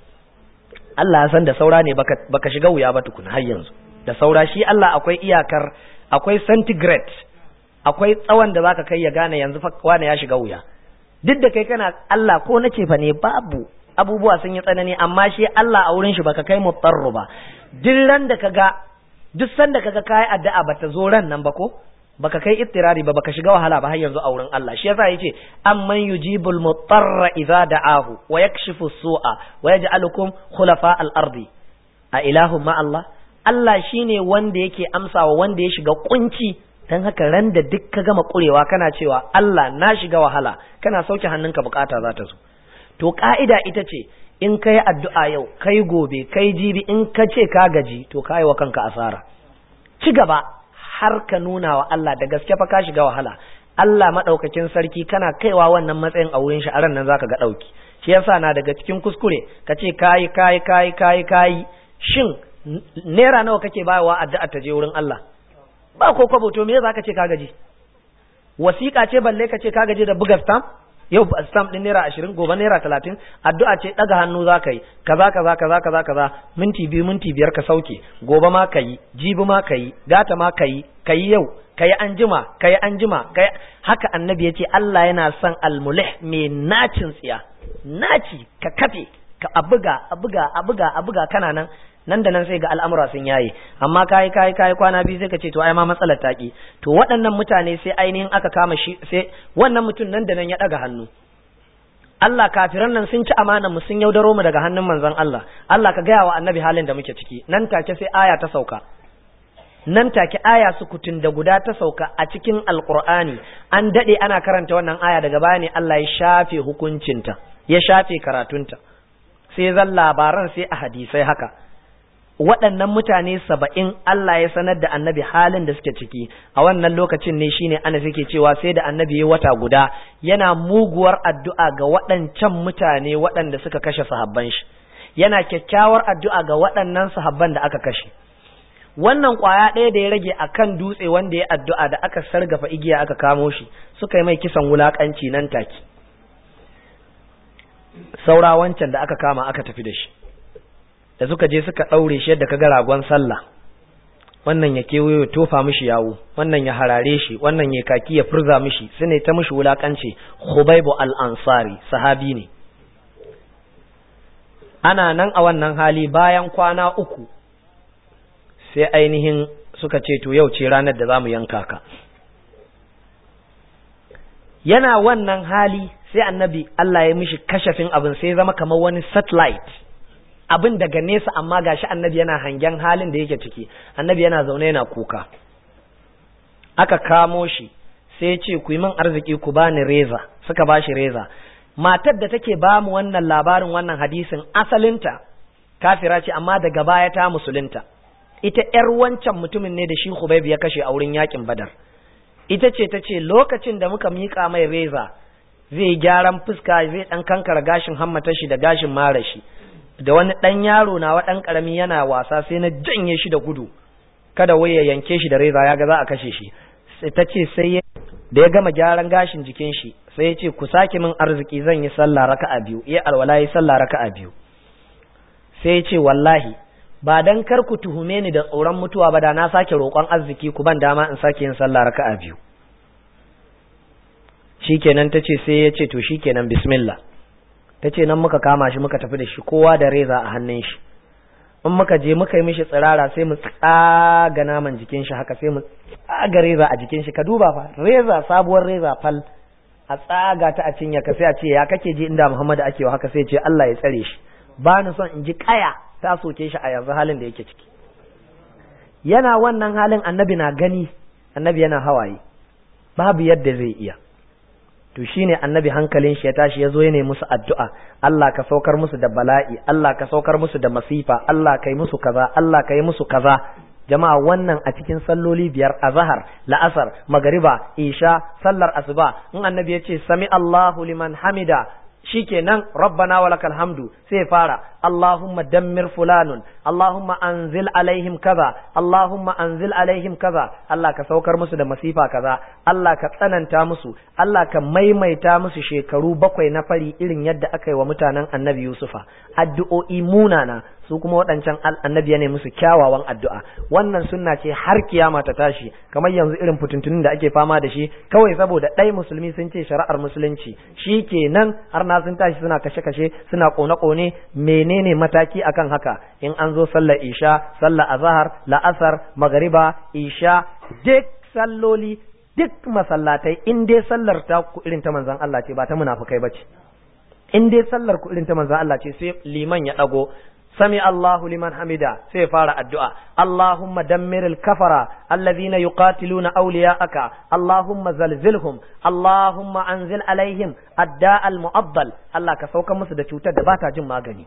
Allah ya san da saura ne baka baka shiga wuya ba tukuna har yanzu da saura shi Allah akwai iyakar akwai centigrade akwai tsawon da zaka kai ya gane yanzu fa wani ya shiga wuya duk da kai kana Allah ko nace fa ne babu abubuwa sun yi tsanani amma shi Allah a wurin shi baka kai mutarru ba duk ran da kaga duk sanda kaga kai addu'a bata zo ran nan ba ko baka kai ittirari ba baka shiga wahala ba har yanzu a wurin Allah shi yasa yace amman yujibul mutarra idza da'ahu wa yakshifu su'a wa yaj'alukum khulafa al-ardi a ilahum ma Allah Allah shine wanda yake amsawa wanda ya shiga kunci dan haka ran da duk ka gama kurewa kana cewa Allah na shiga wahala kana sauke hannunka bukata za ta zo to ka'ida ita ce in ka yi addu'a yau kai gobe kai jibi in ka ce ka gaji to ka yi wa kanka asara ci gaba har ka nuna wa Allah da gaske fa ka shiga wahala Allah maɗaukakin sarki kana kaiwa wannan matsayin a wurin shi a ran nan zaka ga ɗauki shi yasa na daga cikin kuskure ka ce kayi kayi kayi kayi kayi shin naira nawa kake bayarwa addu'a ta je wurin Allah ba ko kwabo to me zaka ce ka gaji wasiƙa ce balle ka ce ka gaji da buga stamp yau stamp din naira ashirin gobe naira talatin addu'a ce ɗaga hannu za ka yi kaza kaza kaza kaza kaza minti biyu minti biyar ka sauke gobe ma ka yi jibi ma ka yi gata ma ka yi ka yi yau ka yi anjima ka yi anjima haka annabi ya ce Allah yana son almulih mai nacin tsiya naci ka kafe ka a buga a buga a buga a buga kana nan nan da nan sai ga al'amura sun yaye amma kai kai kai kwana biyu sai ka ce to ai ma matsalar taki to waɗannan mutane sai ainihin aka kama shi sai wannan mutum nan da nan ya ɗaga hannu Allah kafiran nan sun ci amanar mu sun yaudaro mu daga hannun manzon Allah Allah ka gaya wa annabi halin da muke ciki nan take sai aya ta sauka nan take aya sukutun da guda ta sauka a cikin alqur'ani an dade ana karanta wannan aya daga baya ne Allah ya shafe hukuncinta ya shafe karatunta sai zan labaran sai a hadisai haka waɗannan mutane saba'in Allah ya sanar da annabi halin da suke ciki a wannan lokacin ne shine ana suke cewa sai da annabi ya wata guda yana muguwar addu'a ga waɗancan mutane waɗanda suka kashe sahabban shi yana kyakkyawar addu'a ga waɗannan sahabban da aka kashe wannan ƙwaya ɗaya da ya rage a kan dutse wanda ya addu'a da aka sargafa igiya aka kamo shi suka yi mai kisan wulaƙanci nan take saura wancan da aka kama aka tafi da shi da suka je suka ɗaure shi yadda ka ga ragon sallah wannan ya kewayo tofa mishi yawo wannan ya harare shi wannan ya kaki ya furza mishi su ne ta mishi wulakanci Hubaibu al-Ansari sahabi ne ana nan a wannan hali bayan kwana uku sai ainihin suka ce to yau ce ranar da za mu yanka ka yana wannan hali sai annabi Allah ya mishi kashafin abin sai zama kamar wani satellite abin daga nesa amma gashi annabi yana hangen halin da yake ciki annabi yana zaune yana kuka aka kamo shi sai ya ce ku yi min arziki ku bani reza suka ba shi reza matar da take ba mu wannan labarin wannan hadisin asalinta kafira ce amma daga baya ta musulunta ita ‘yar wancan mutumin ne da shi Hubayb ya kashe a wurin yakin Badar. Ita ce ta ce lokacin da muka miƙa mai reza zai gyaran fuska zai ɗan kankara gashin hammata shi da gashin mara shi. Da wani ɗan yaro na wa ɗan ƙarami yana wasa sai na janye shi da gudu. Kada wai ya yanke shi da reza ya ga za a kashe shi. Sai ta ce sai da ya gama gyaran gashin jikin shi sai ya ce ku sake min arziki zan yi sallah raka'a biyu. Iya alwala yi sallah raka'a biyu. Sai ya ce wallahi ba dan kar ku tuhume ni da tsoron mutuwa ba da na sake roƙon arziki ku ban dama in sake yin sallah raka'a biyu shikenan tace sai ya ce to shikenan bismillah tace nan muka kama shi muka tafi da shi kowa da reza a hannun shi in muka je muka yi mishi tsirara sai mu tsaga naman jikin shi haka sai mu tsaga reza a jikin shi ka duba fa reza sabuwar reza fal a tsaga ta a cinya ka sai a ce ya kake ji inda Muhammadu ake wa haka sai ce Allah ya tsare shi ba ni son in ji kaya ta soke shi a yanzu halin da yake ciki yana wannan halin annabi na gani annabi yana hawaye babu yadda zai iya to shine annabi hankalin shi ya tashi ya zo ya musu addu'a Allah ka saukar musu da bala'i Allah ka saukar musu da masifa Allah kai musu kaza Allah kai musu kaza jama'a wannan a cikin salloli biyar azhar la'asar magariba isha sallar asuba in annabi ya ce sami Allahu liman hamida shikenan rabbana walakal hamdu sai fara allahumma dammir fulanun allahumma anzil alaihim kaza allahumma anzil alaihim kaza Allah ka saukar musu da masifa kaza Allah ka tsananta musu Allah ka maimaita musu shekaru bakwai na fari irin yadda aka yi wa mutanen annabi yusufa addu'o'i munana su kuma waɗancan annabi ne musu kyawawan addu'a wannan sunna ce har kiyama ta tashi kamar yanzu irin fitintunin da ake fama da shi kawai saboda ɗai musulmi sun ce shari'ar musulunci shi kenan har na sun tashi suna kashe-kashe suna kone-kone menene mataki akan haka in an zo sallar isha sallar azahar la'asar magariba isha duk salloli duk masallatai in dai sallar ta ku irin ta manzon Allah ce ba ta munafukai bace in dai sallar ku irin ta manzon Allah ce sai liman ya dago sami Allahu liman hamida sai fara addu'a Allahumma dammiril kafara alladhina yuqatiluna awliya'aka Allahumma zalzilhum Allahumma anzil alaihim adda'al mu'addal Allah ka sauka musu da cutar da bata jin magani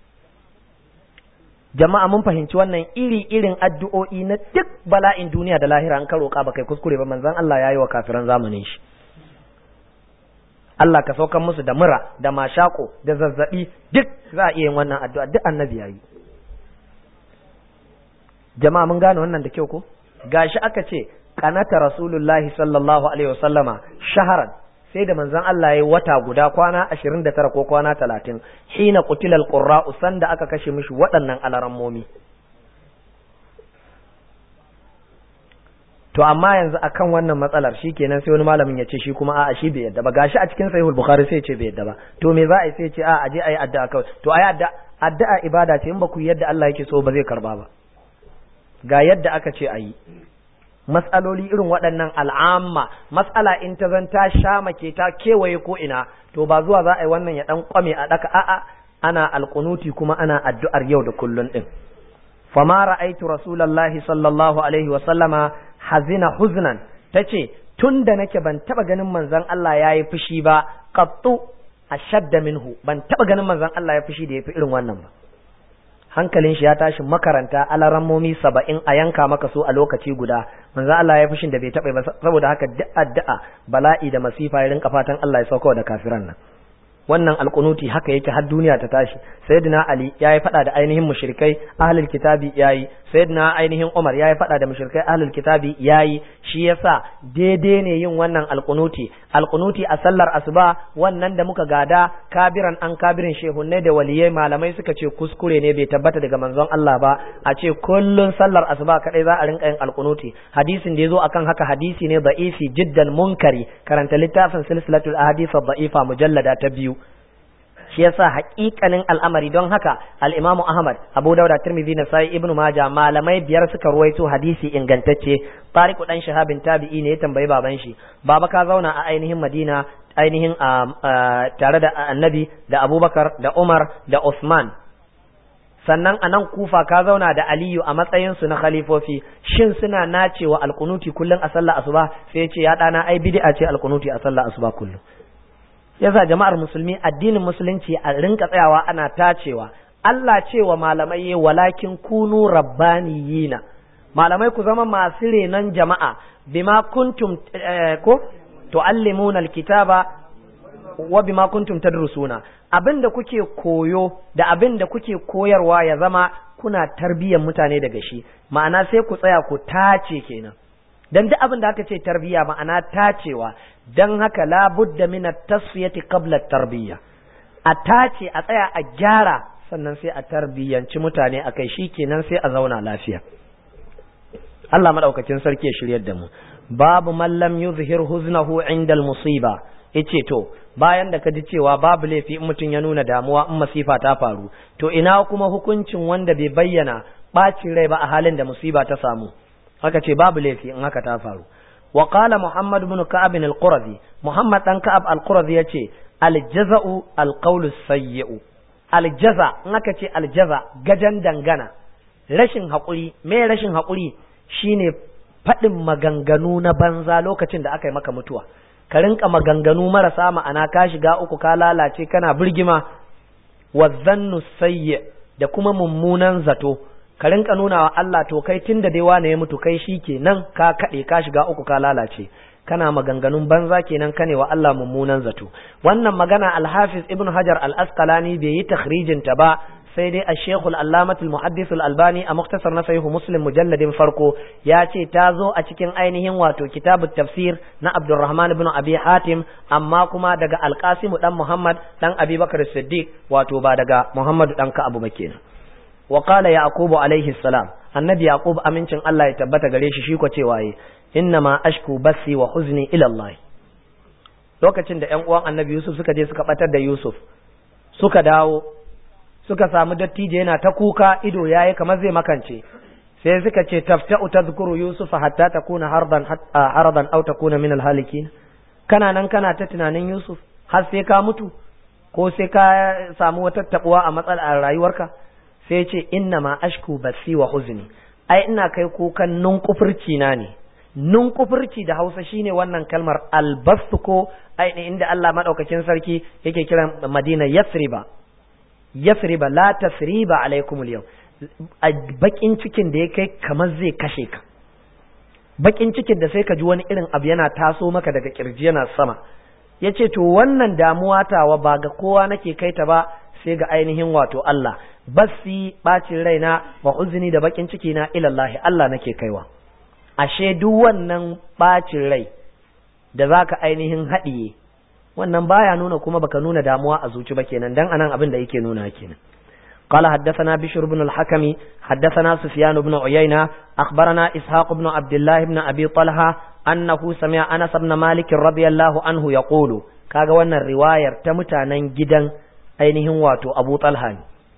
jama'a mun fahimci wannan iri irin addu'o'i na duk bala'in duniya da lahira an karo ka kai kuskure ba manzon Allah yayi wa kafiran zamanin shi Allah ka saukan musu da mura da mashako da zazzabi duk za a iya yin wannan addu'a duk annabi yayi jama'a mun gane wannan da kyau ko gashi aka ce kanata rasulullahi sallallahu alaihi wasallama shaharan sai da manzon Allah yayi wata guda kwana 29 ko kwana 30 hina qutilal qurra'u sanda aka kashe mishi waɗannan alarammomi to amma yanzu akan wannan matsalar shi kenan sai wani malamin ya ce shi kuma a'a shi bai yadda ba gashi a cikin sahihul bukhari sai ya ce bai yadda ba to me za a yi sai ya ce a'a aje ayi addu'a kawai to ayi addu'a addu'a ibada ce in ba ku yadda Allah yake so ba zai karba ba ga yadda aka ce ayi matsaloli irin waɗannan al'amma matsala in ta zan ta sha make ta kewaye ko ina to ba zuwa za a yi wannan ya dan kwame a daka a'a ana alqunuti kuma ana addu'ar yau da kullun din fama ra'aitu rasulullahi sallallahu alaihi wa sallama hazina huznan tace tunda nake ban taba ganin manzon Allah yayi fushi ba qattu ashadda minhu ban taba ganin manzon Allah ya fushi da yafi irin wannan ba hankalin shi ya tashi makaranta alarammomi saba'in a yanka maka su a lokaci guda manzo Allah ya fushin da bai taɓa ba saboda haka duk addu'a bala'i da masifa ya rinka fatan Allah ya sauka da kafiran nan wannan alkunuti haka yake har duniya ta tashi sayyidina ali yayi fada da ainihin mushrikai ahlul kitabi yayi sayyidina ainihin umar yayi fada da mushrikai ahlul kitabi yayi shi yasa daidai ne yin wannan alkunuti alkunuti a sallar asuba wannan da muka gada kabiran an kabirin shehunnai da waliyai malamai suka ce kuskure ne bai tabbata daga manzon Allah ba a ce kullun sallar asuba kadai za a rinka yin alkunuti hadisin da yazo akan haka hadisi ne da'ifi jiddan munkari karanta littafin silsilatul ahadith da'ifa mujallada ta biyu shi yasa haƙiƙanin al'amari don haka al-Imam Ahmad Abu Dawud Tirmidhi Nasa'i Ibn Majah malamai biyar suka ruwaito hadisi ingantacce Tariq dan Shahabin tabi'i ne ya tambayi baban shi baba ka zauna a ainihin Madina ainihin tare da Annabi da Abubakar da Umar da Uthman sannan a nan kufa ka zauna da aliyu a matsayinsu na khalifofi shin suna nacewa alkunuti kullum a sallah asuba sai ce ya ɗana ai bid'a ce alkunuti a sallah asuba kullum yasa jama'ar musulmi addinin musulunci a rinka tsayawa ana tacewa Allah cewa malamai walakin kunu rabbaniyina malamai ku zama masu renon jama'a bima kuntum ko tuallimuna alkitaba wa bima kuntum tadrusuna abinda kuke koyo da abinda kuke koyarwa ya zama kuna tarbiyyar mutane daga shi ma'ana sai ku tsaya ku tace kenan dan duk abin da aka ce tarbiyya ma'ana tacewa dan haka la budda min at-tasfiyati qabla at-tarbiyya a tace a tsaya a gyara sannan sai a tarbiyyanci mutane akai kenan sai a zauna lafiya Allah madaukakin sarki ya shiryar da mu babu man lam yuzhir huznahu inda al-musiba yace to bayan da ka ji cewa babu laifi in mutum ya nuna damuwa in masifa ta faru to ina kuma hukuncin wanda bai bayyana bacin rai ba a halin da musiba ta samu haka ce babu laifi in haka ta faru wa qala muhammad ibn ka'ab al-qurazi muhammad dan ka'ab al-qurazi yace al-jaza'u al-qawlu sayyi'u al-jaza in aka ce al-jaza gajan dangana rashin haƙuri me rashin haƙuri shine faɗin maganganu na banza lokacin da aka yi maka mutuwa ka rinka maganganu marasa ma'ana ka shiga uku ka lalace kana birgima wa zannu sayyi da kuma mummunan zato ka rinka nuna wa Allah to kai tunda dai wane ya mutu kai shi kenan ka kaɗe ka shiga uku ka lalace kana maganganun banza kenan kane wa Allah mummunan zato wannan magana al-Hafiz Ibn Hajar al-Asqalani bai yi takhrijin ta ba sai dai al-Sheikh al-Allamah al-Muhaddis al-Albani a muktasar na Sahih Muslim mujalladin farko ya ce ta zo a cikin ainihin wato kitabut tafsir na Abdurrahman ibn Abi Hatim amma kuma daga Al-Qasim dan Muhammad dan Abi Bakar Siddiq wato ba daga Muhammad dan Ka'ab ba kenan wa qala Yaqub alaihi salam annabi Yaqub amincin Allah ya tabbata gare shi shi ko cewa yi innama ashku basi wa huzni ila Allah lokacin da ƴan uwan annabi Yusuf suka je suka batar da Yusuf suka dawo suka samu dattijo yana ta kuka ido yayi kamar zai makance sai suka ce tafta'u tadhkuru yusufa hatta takuna hardan haradan aw takuna min alhalikin kana nan kana ta tunanin yusuf har sai ka mutu ko sai ka samu wata tabuwa a matsalar rayuwarka sai ce inna ma ashku basi wa huzni ai ina kai kukan nunkufurci na ne nunkufurci da Hausa shine wannan kalmar albastu ko ai inda Allah madaukakin sarki yake kiran Madina Yasriba yasriba la tasriba alaikum al a bakin cikin da ya kai kamar zai kashe ka bakin cikin da sai ka ji wani irin abu yana taso maka daga kirji yana sama yace to wannan damuwa tawa ba ga kowa nake kai ta ba sai ga ainihin wato Allah basi bacin raina wa uzni da bakin ciki na ilallahi Allah nake kaiwa ashe duk wannan bacin rai da zaka ainihin haɗiye wannan baya nuna kuma baka nuna damuwa a zuci ba kenan dan anan abin da yake nuna kenan قال حدثنا بشر بن الحكم حدثنا سفيان بن عيينة أخبرنا إسحاق بن عبد الله بن أبي طلحة أنه سمع أنس بن مالك رضي الله عنه يقول كاغا وانا الرواية تمتانا جدا أينهم واتو أبو طلحة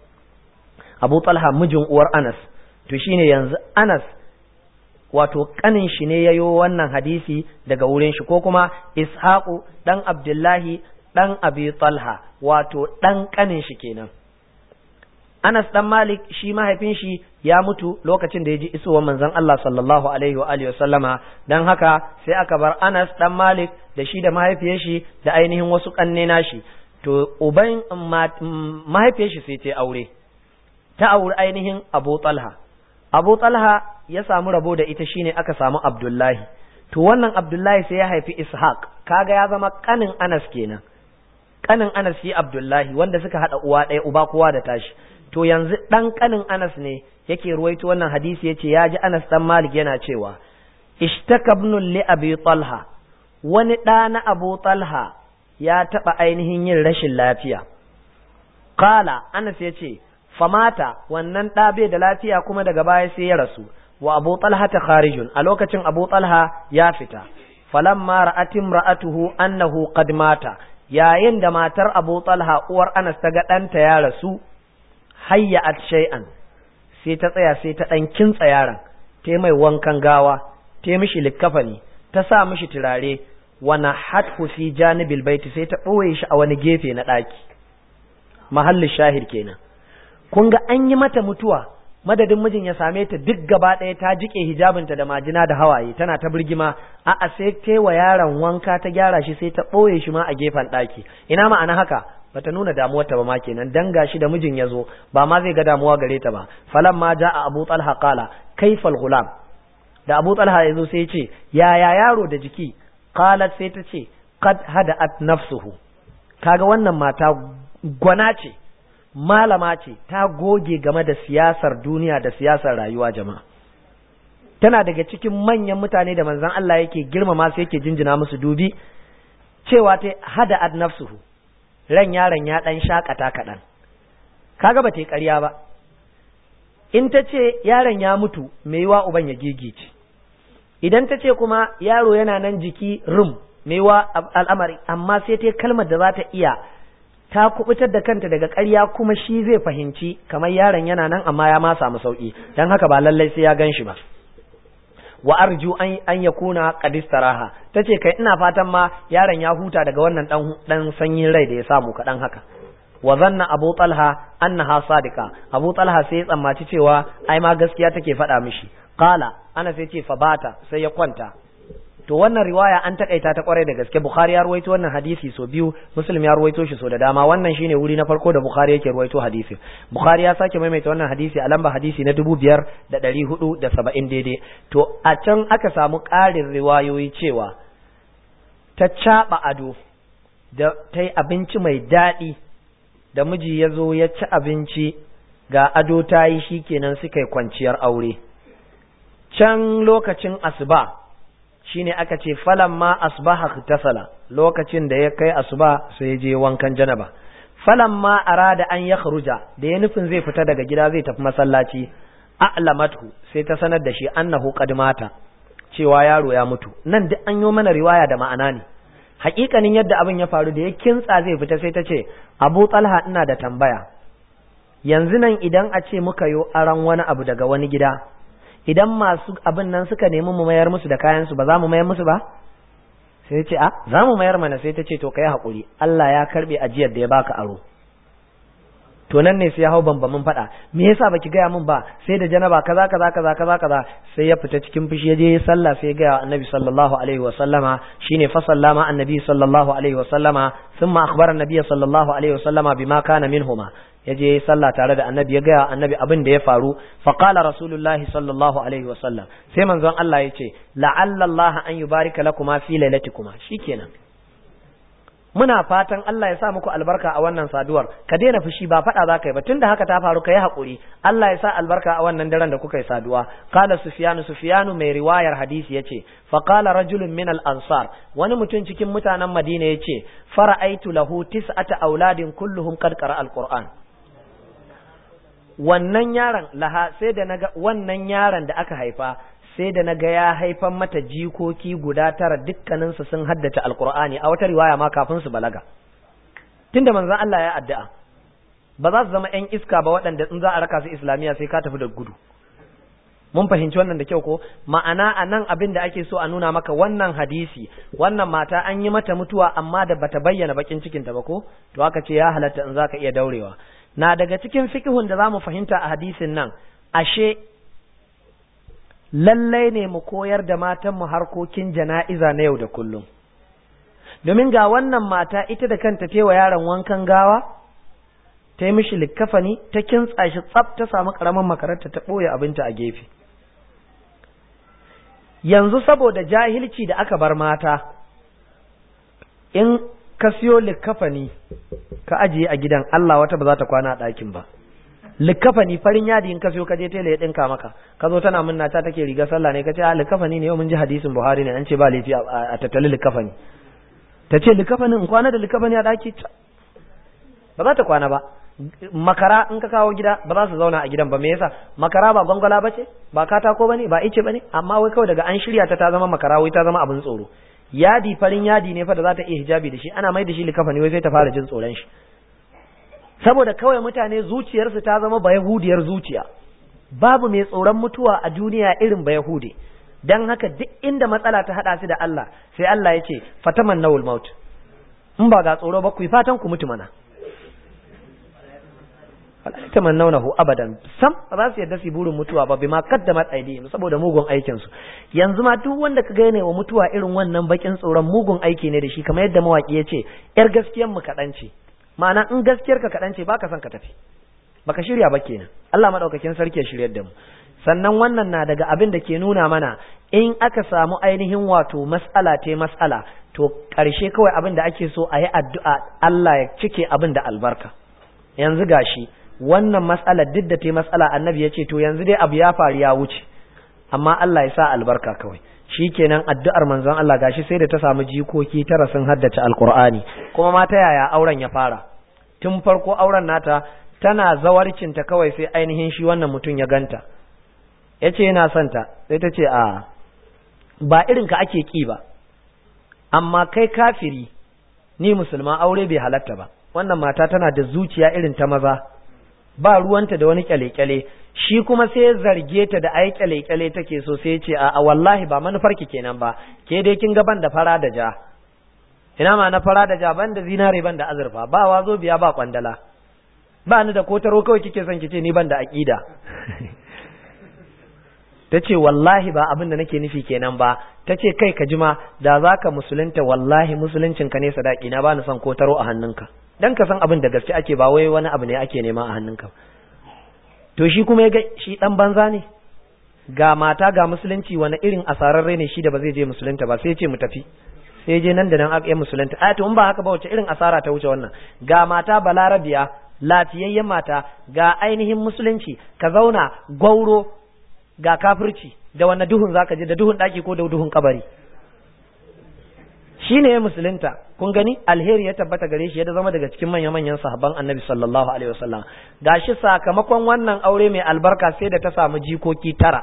أبو طلحة مجن ور أنس تشيني ينز أنس wato kanin shi ne yayo wannan hadisi daga wurin shi ko kuma ishaqu dan abdullahi dan abi talha wato dan kanin shi kenan Anas dan Malik shi mahaifin shi ya mutu lokacin da ya ji isowar manzon Allah sallallahu alaihi wa alihi sallama dan haka sai aka bar Anas dan Malik da shi da mahaifiyar shi da ainihin wasu kanne nashi to uban mahaifiyar shi sai ta aure ta aure ainihin Abu Talha Abu Talha ya samu rabo da ita shine aka samu Abdullahi to wannan Abdullahi sai ya haifi Ishaq kaga ya zama kanin Anas kenan kanin Anas shi Abdullahi wanda suka hada uwa ɗaya uba kowa da tashi to yanzu dan kanin Anas ne yake ruwaito wannan hadisi yace ya ji Anas dan Malik yana cewa ishtaka ibn li Abi Talha wani ɗa na Abu Talha ya taɓa ainihin yin rashin lafiya qala Anas yace famata wannan ɗa bai da lafiya kuma daga baya sai ya rasu wa Abu Talha ta kharijun a lokacin Abu Talha ya fita falamma ra'at imra'atuhu annahu qad mata yayin da matar Abu Talha uwar Anas ta ga ɗanta ya rasu hayya'at shay'an sai ta tsaya sai ta ɗan kintsa yaron ta mai wankan gawa ta mishi likkafani ta sa mishi turare wana hatfu fi janibil baiti sai ta ɓoye shi a wani gefe na ɗaki mahallin shahid kenan kun ga an yi mata mutuwa madadin mijin ya same ta duk gaba ɗaya ta jike hijabinta da majina da hawaye tana ta birgima a'a sai ta wa yaron wanka ta gyara shi sai ta ɓoye shi ma a gefen ɗaki ina ma'ana haka bata nuna damuwar ta ba ma kenan dan gashi da mijin ya zo ba ma zai ga damuwa gare ta ba falan ma ja'a abu talha qala kaifal gulam da abu talha ya zo sai ya ce yaya yaro da jiki qalat sai ta ce qad hada'at nafsuhu kaga wannan mata gwana ce malama ce ta goge game da siyasar duniya da siyasar rayuwa jama'a tana daga cikin manyan mutane da manzon Allah yake girmama su yake jinjina musu dubi cewa ta hada ad nafsuhu ran yaron ya dan shakata kaɗan kaga ba ta yi ƙarya ba in ta ce yaron ya mutu mai yiwa uban ya gigice idan ta ce kuma yaro yana nan jiki rum mai yiwa al'amari amma sai ta kalmar da za ta iya ta kubutar da kanta daga ƙarya kuma shi zai fahimci kamar yaron yana nan amma ya ma samu sauki dan haka ba lallai sai ya gan shi ba wa arju an an yakuna qad istaraha tace kai ina fatan ma yaron ya huta daga wannan dan dan sanyin rai da ya samu kadan haka wa zanna abu talha annaha sadiqa abu talha sai ya tsammaci cewa ai ma gaskiya take faɗa mishi qala ana sai ce fa bata sai ya kwanta to wannan riwaya an takaita ta kwarai da gaske bukhari ya ruwaito wannan hadisi so biyu muslim ya ruwaito shi so da dama wannan shine wuri na farko da bukhari yake ruwaito hadisi bukhari ya sake maimaita wannan hadisi a lamba hadisi na dubu biyar da ɗari hudu da saba'in daidai to a can aka samu ƙarin riwayoyi cewa ta caɓa ado da ta yi abinci mai daɗi da miji ya zo ya ci abinci ga ado ta yi shi kenan suka yi kwanciyar aure can lokacin asuba shine aka ce falan ma asbaha tasala lokacin da ya kai asuba sai ya je wankan janaba falan ma arada an ya kharuja da ya nufin zai fita daga gida zai tafi masallaci a'lamathu sai ta sanar da shi annahu qad mata cewa yaro ya mutu nan duk an yi mana riwaya da ma'ana ne hakikanin yadda abin ya faru da ya kintsa zai fita sai ta ce Abu Talha ina da tambaya yanzu nan idan a ce muka yo aran wani abu daga wani gida idan masu abin nan suka nemi mu mayar musu da kayansu ba za mu mayar musu ba sai ce a za mu mayar mana sai ta ce to kai haƙuri Allah ya karɓe ajiyar da ya baka aro to nan ne sai ya hau bambamin faɗa me yasa baki gaya min ba sai da janaba kaza kaza kaza kaza kaza sai ya fita cikin fushi ya je ya sallah sai ya gaya annabi sallallahu alaihi wa sallama shine fa sallama annabi sallallahu alaihi wa sallama thumma akhbara annabi sallallahu alaihi wa sallama bima kana minhuma ya je sallah tare da annabi ya gaya annabi abin da ya faru fa qala rasulullahi sallallahu alaihi wa sallam sai manzon Allah ya ce la'alla Allah an yubarika lakuma fi lailatikuma shikenan muna fatan Allah ya sa muku albarka a wannan saduwar ka daina fushi ba faɗa za ka yi ba tunda haka ta faru ka yi haƙuri Allah ya sa albarka a wannan daren da kuka yi saduwa qala sufyanu sufyanu mai riwayar hadisi yace fa qala rajulun min al ansar wani mutum cikin mutanen Madina yace fara'aitu lahu tis'ata auladin kulluhum qad qara al qur'an wannan yaron laha sai da naga wannan yaron da aka haifa sai da naga ya haifan mata jikoki guda tara dukkaninsu sun haddace alqur'ani a wata riwaya ma kafin su balaga tunda manzon Allah ya addu'a ba za su zama ƴan iska ba waɗanda in za a raka su islamiya sai ka tafi da gudu mun fahimci wannan da kyau ko ma'ana a nan abin da ake so a nuna maka wannan hadisi wannan mata an yi mata mutuwa amma da bata bayyana bakin cikinta ba ko to aka ce ya halatta in zaka iya daurewa na daga cikin fikihun da zamu fahimta a hadisin nan ashe lallai ne mu koyar da matanmu harkokin jana'iza na yau da kullum domin ga wannan mata ita da kanta tewa yaron wankan gawa ta yi mishi likkafani ta kintsa shi tsaf ta samu karamin makaranta ta ɓoye abinta a gefe yanzu saboda jahilci da aka bar mata in ka siyo likkafani ka ajiye a gidan Allah wata ba za ta kwana a ɗakin ba likkafani farin yadi in ka siyo ka je tela ya ɗinka maka ka zo tana munna ta take riga sallah ne ka ce a likkafani ne yau mun ji hadisin Buhari ne an ce ba laifi a tattali likkafani ta ce likkafani in kwana da likkafani a ɗaki ba za ta kwana ba makara in ka kawo gida ba za su zauna a gidan ba me yasa makara ba gwangwala ba ce ba katako ba ne ba ice ba ne amma wai kawai daga an shirya ta ta zama makara wai ta zama abin tsoro yadi farin yadi ne fa da za ta iya hijabi da shi ana mai da shi likafani wai sai ta fara jin tsoron shi saboda kawai mutane zuciyarsu ta zama bayahudiyar zuciya babu mai tsoron mutuwa a duniya irin bayahude dan haka duk inda matsala ta hada su da Allah sai Allah ya ce fataman nawul maut in ba ga tsoro ba ku fatan ku mutu mana wala tamannawnahu abadan sam ba za su yadda su burin mutuwa ba bima qaddamat aydihim saboda mugun aikin su yanzu ma duk wanda ka gane wa mutuwa irin wannan bakin tsoron mugun aiki ne da shi kamar yadda mawaki ya ce yar gaskiyar mu kadan ce ma'ana in gaskiyar ka kadan ce baka son ka tafi baka shirya ba kenan Allah madaukakin sarki ya shiryar da mu sannan wannan na daga abin da ke nuna mana in aka samu ainihin wato mas'ala te mas'ala to ƙarshe kawai abin da ake so a yi addu'a Allah ya cike abin da albarka yanzu gashi wannan mas'alar duk da ta mas'ala annabi ya ce to yanzu dai abu ya faru ya wuce amma Allah ya sa albarka kawai shi kenan addu'ar manzon Allah gashi sai da ta samu jikoki tara sun haddace alkur'ani kuma ma ta yaya auren ya fara tun farko auren nata tana zawarcinta kawai sai ainihin shi wannan mutum ya ganta ya ce yana son ta sai ta ce a ba irin ka ake ki ba amma kai kafiri ni musulma aure bai halatta ba wannan mata tana da zuciya irin ta maza ba ruwanta da wani kyale-kyale shi kuma sai ya zarge ta da ai kyale-kyale take so sai ce a wallahi ba manufarki kenan ba ke dai kin ga ban da fara da ja ina ma na fara da ja ban da zinare ban da azurfa ba wazo biya ba kwandala ba ni da kotaro kawai kike son kice ni ban da aqida ta ce wallahi ba abin da nake nufi kenan ba ta ce kai ka jima da za ka musulunta wallahi musuluncinka ne sadaki na ba ni son kotaro a hannunka dan ka san abin da gaske ake ba wai wani abu ne ake nema a hannunka to shi kuma ya ga shi dan banza ne ga mata ga musulunci wani irin asararre ne shi da ba zai je musulunta ba sai ya ce mu tafi sai je nan da nan aka musulunta a to in ba haka ba wace irin asara ta wuce wannan ga mata balarabiya lafiyayyen mata ga ainihin musulunci ka zauna gwauro ga kafirci da wannan duhun zaka je da duhun daki ko da duhun kabari shine ya musulunta kun gani alheri ya tabbata gare shi ya zama daga cikin manya manyan sahabban annabi sallallahu alaihi wasallam gashi sakamakon wannan aure mai albarka sai da ta samu jikoki tara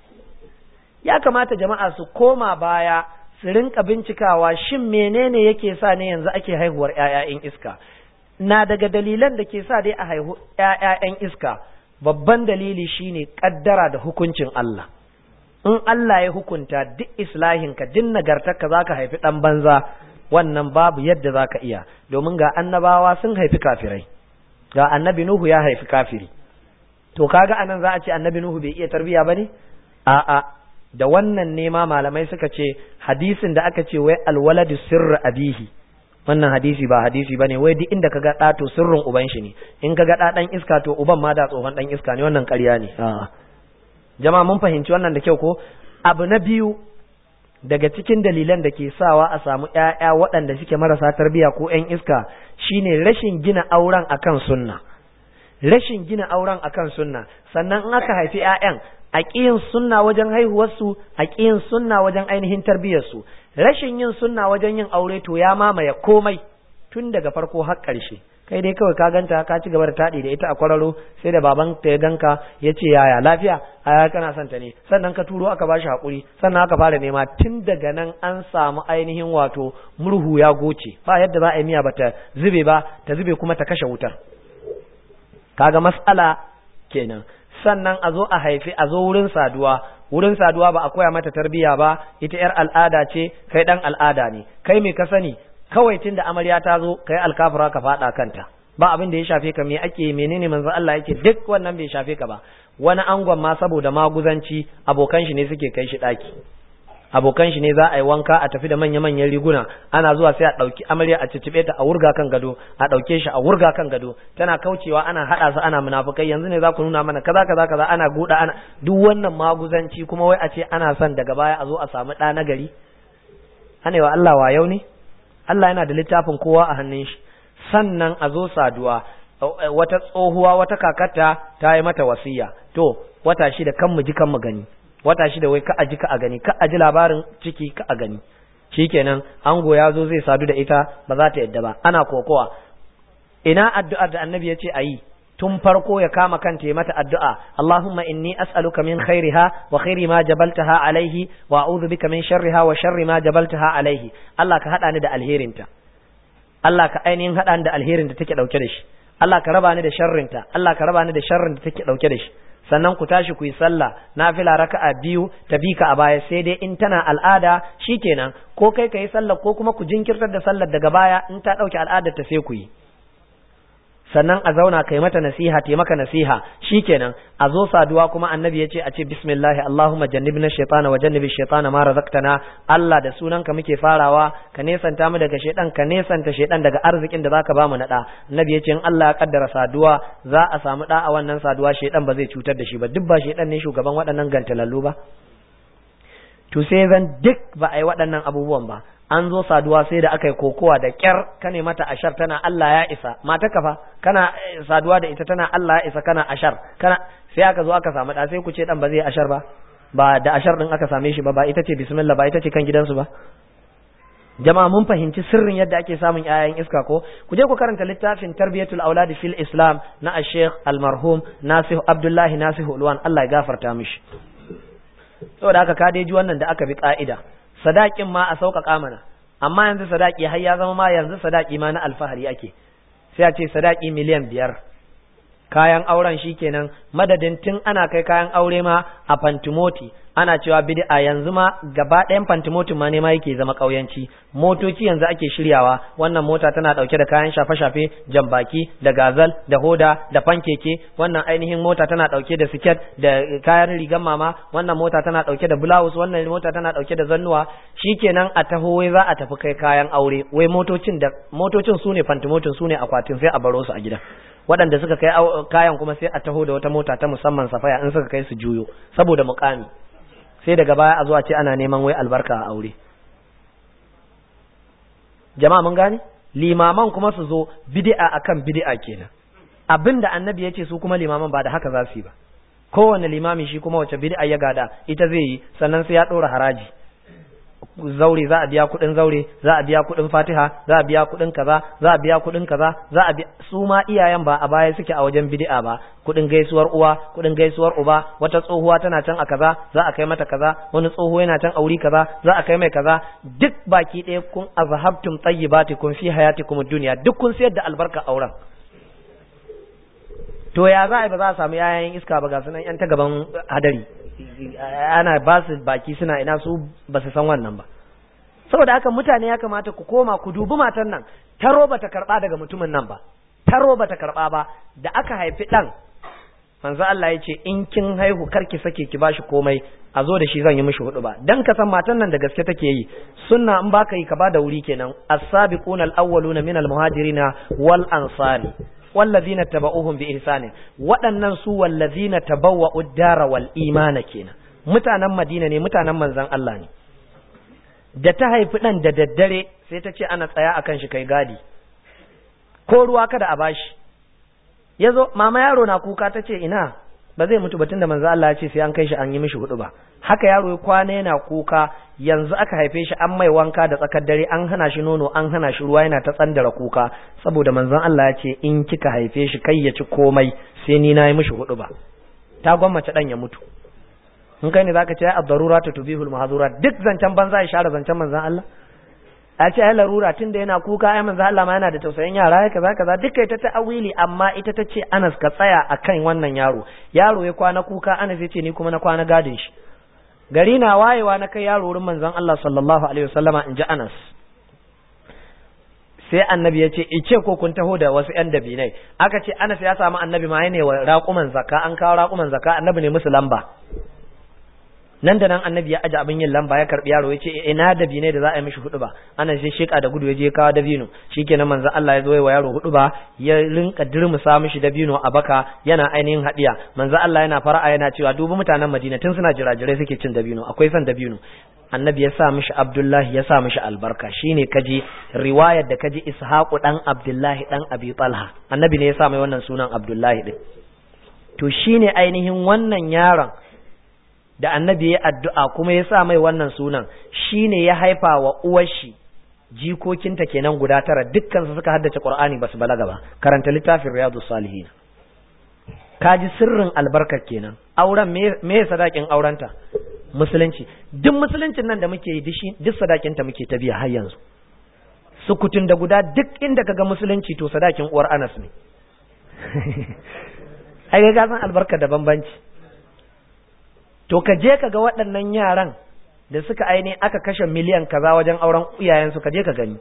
ya kamata jama'a su koma baya su rinka bincikawa shin menene yake sa ne yanzu ake haihuwar ƴaƴayen iska na daga dalilan da ke sa dai a haihu ƴaƴayen iska babban dalili shine kaddara da hukuncin Allah in Allah ya hukunta duk islahinka duk nagartarka zaka haifi dan banza wannan babu yadda zaka iya domin ga annabawa sun haifi kafirai ga annabi Nuhu ya haifi kafiri to kaga anan za a ce annabi Nuhu bai iya tarbiya bane a'a da wannan nema malamai suka ce hadisin da aka ce wai alwaladu sirru abihi wannan hadisi ba hadisi bane wai duk inda kaga da to sirrin uban shi ne in kaga da dan iska to uban ma da tsohon dan iska ne wannan ƙarya ne a'a jama'a mun fahimci wannan da kyau ko abu na biyu daga cikin dalilan da ke sawa a samu ƴaƴa waɗanda suke marasa tarbiyya ko ƴan iska shine rashin gina auren akan sunna rashin gina auren akan sunna sannan in aka haifi ƴaƴan a ƙiyin sunna wajen haihuwarsu a ƙiyin sunna wajen ainihin tarbiyyarsu rashin yin sunna wajen yin aure to ya mamaye komai tun daga farko har ƙarshe kai dai kawai ka ganta ka ci gaba da taɗi da ita a kwararo sai da baban ta ya ganka ya ce yaya lafiya aya kana son ta ne sannan ka turo aka bashi haƙuri sannan aka fara nema tun daga nan an samu ainihin wato murhu ya goce ba yadda za a yi miya ba ta zube ba ta zube kuma ta kashe wutar kaga mas'ala kenan sannan a zo a haifi a zo wurin saduwa wurin saduwa ba a koya mata tarbiya ba ita yar al'ada ce kai dan al'ada ne kai me ka sani kawai tun da amarya ta zo kai alkafura ka fada kanta ba abin da ya shafe ka me ake menene manzo Allah yake duk wannan bai shafe ka ba wani angon ma saboda maguzanci abokan shi ne suke kai shi daki abokan shi ne za a yi wanka a tafi da manya-manyan riguna ana zuwa sai a ɗauki amarya a cicibe ta a wurga kan gado a ɗauke shi a wurga kan gado tana kaucewa ana haɗa su ana munafukai yanzu ne za ku nuna mana kaza kaza kaza ana guda ana duk wannan maguzanci kuma wai a ce ana son daga baya a zo a samu ɗa na gari ana wa Allah wa yau ne Allah yana da littafin kowa a hannun shi sannan a zo saduwa wata tsohuwa wata kakata ta yi mata wasiya to wata shida kan mu ji kan mu gani wata shida wai ka aji ka a gani ka aji labarin ciki ka a gani shikenan ango ya zo zai sadu da ita ba za ta yadda ba ana kokowa ina addu'ar da annabi ya ce a yi tun farko ya kama kanta ya mata addu'a Allahumma inni as'aluka min khairiha wa khairi ma jabaltaha alaihi wa a'udhu bika min sharriha wa sharri ma jabaltaha alaihi Allah ka hada ni da alherinta Allah ka ainihin hada ni da alherin da take dauke da shi Allah ka raba ni da sharrinta Allah ka raba ni da sharrin da take dauke da shi sannan ku tashi ku yi sallah nafila raka'a biyu ta bi ka a baya sai dai in tana al'ada shikenan ko kai ka yi sallah ko kuma ku jinkirtar da sallar daga baya in ta dauke al'adar ta sai ku yi sannan a zauna kai mata nasiha te maka nasiha shikenan a zo saduwa kuma annabi ya ce a ce bismillah allahumma jannibna shaytana wa jannibi shaytana ma razaqtana Allah da sunanka muke farawa ka nesanta mu daga shaytan ka nesanta shaytan daga arzikin da zaka bamu na da annabi ya ce in Allah ya kaddara saduwa za a samu da a wannan saduwa shaytan ba zai cutar da shi ba duk ba shaytan ne shugaban waɗannan gantalallu ba to sai zan duk ba a yi waɗannan abubuwan ba an zo saduwa sai da aka yi kokowa da kyar ka ne mata ashar tana Allah ya isa mata kafa kana saduwa da ita tana Allah ya isa kana ashar kana sai aka zo aka samu da sai ku ce dan ba zai ashar ba ba da ashar din aka same shi ba ba ita ce bismillah ba ita ce kan gidansu ba jama'a mun fahimci sirrin yadda ake samun yayan iska ko ku je ku karanta littafin tarbiyatul aulad fil islam na ash-sheikh al-marhum nasih abdullahi nasih ulwan Allah ya gafarta mishi saboda haka ka dai ji wannan da aka bi ka'ida sadakin ma a sauƙaƙa mana amma yanzu sadaki har ya zama ma yanzu sadaki ma na alfahari ake sai a ce sadaki miliyan biyar kayan auren shi kenan madadin tun ana kai kayan aure ma a fantimoti ana cewa bid'a yanzu ma gaba ɗayan fantimotin ma ne ma yake zama ƙauyanci motoci yanzu ake shiryawa wannan mota tana ɗauke da kayan shafe-shafe jambaki da gazal da hoda da fankeke wannan ainihin mota tana ɗauke da siket da kayan rigan mama wannan mota tana ɗauke da blouse wannan mota tana ɗauke da zannuwa shikenan a taho wai za a tafi kai kayan aure wai motocin da motocin su ne fantimotin su ne akwatin sai a baro su a gida waɗanda suka kai kayan kuma sai a taho da wata mota ta musamman safaya in suka kai su juyo saboda mukami sai daga baya a zuwa ce ana neman wai albarka a aure jama'a mun gane limaman kuma su zo bid'a akan bid'a kenan abinda annabi ya ce su kuma limaman ba da haka za su yi ba kowane limami shi kuma wace bid'a ya gada ita zai yi sannan sai ya ɗora haraji zaure za a biya kuɗin zaure za a biya kuɗin fatiha za a biya kuɗin kaza za a biya kuɗin kaza za a biya su ma iyayen ba a baya suke a wajen bid'a ba kuɗin gaisuwar uwa kuɗin gaisuwar uba wata tsohuwa tana can a kaza za a kai mata kaza wani tsoho yana can a wuri kaza za a kai mai kaza duk baki ɗaya kun azhabtum tayyibatikum fi hayatikum dunya duk kun sayar da albarka auren to ya za a yi ba za a samu yayan iska ba ga sunan yan ta gaban hadari ana ba su baki suna ina su ba su san wannan ba saboda haka mutane ya kamata ku koma ku dubi matan nan taro bata karba daga mutumin nan ba taro bata karba ba da aka haifi dan manzo Allah ya ce in kin haihu karki sake ki bashi komai a zo da shi zan yi mishi hudu ba dan ka san matan nan da gaske take yi sunna in baka yi ka bada wuri kenan as-sabiquna al-awwaluna min al-muhajirina wal ansari wallazina taba'uhum bi ihsani waɗannan su wallazina tabawwa'u ad-dara wal imana kenan mutanen Madina ne mutanen manzon Allah ne da ta haifi dan da daddare sai ta ce ana tsaya akan shi kai gadi ko ruwa kada a bashi yazo mama yaro na kuka ta ce ina ba zai mutu batun da manzo Allah ya ce sai an kai shi an yi mishi hudu ba haka yaro ya kwana yana kuka yanzu aka haife shi an mai wanka da tsakar dare an hana shi nono an hana shi ruwa yana ta tsandara kuka saboda manzon Allah ya ce in kika haife shi kai ya ci komai sai ni na yi mishi hudu ba ta gwammace dan ya mutu in kai ne zaka ce ai ad-daruratu tubihul mahzurat duk zancen banza ya share zancen manzon Allah a ce ai larura tunda yana kuka ai manzon Allah ma yana da tausayin yara kaza kaza duk kai ta ta'awili amma ita ta ce Anas ka tsaya akan wannan yaro yaro ya kwana kuka Anas ya ce ni kuma na kwana gadin shi gari na wayewa na kai yaro wurin manzon Allah sallallahu alaihi wasallama in ji Anas sai annabi ya ce ice ko kun taho da wasu yan dabinai aka ce Anas ya samu annabi ma ne wa raƙuman zakka an kawo raƙuman zakka annabi ne musu lamba nan da nan annabi ya aje abin yin lamba ya karbi yaro ya ce ina dabinai da za a yi mishi hudu ba ana sai sheka da gudu ya je kawo dabino shikenan manzo Allah ya zo wa yaro hudu ba ya rinka dirmusa mishi dabino a baka yana ainihin hadiya manzo Allah yana fara'a yana cewa dubi mutanen Madina tun suna jirajirai suke cin dabino akwai son dabino annabi ya sa mishi Abdullahi ya sa mishi albarka shine kaji riwayar da kaji Ishaqu dan Abdullahi dan Abi Talha annabi ne ya sa mai wannan sunan Abdullahi din to shine ainihin wannan yaron da annabi ya addu'a kuma ya sa mai wannan sunan shine ya haifa wa uwar shi jikokinta kenan guda tara dukkan su suka haddace Qur'ani basu balaga ba karanta littafin Riyadus Salihin kaji sirrin albarkar kenan auren me sadakin aurenta musulunci duk musuluncin nan da muke yi duk sadakin ta muke ta biya har yanzu sukutun da guda duk inda kaga musulunci to sadakin uwar Anas ne ai ga san albarka da bambanci to ka je ka ga waɗannan yaran da suka aini aka kashe miliyan kaza wajen auren iyayensu ka je ka gani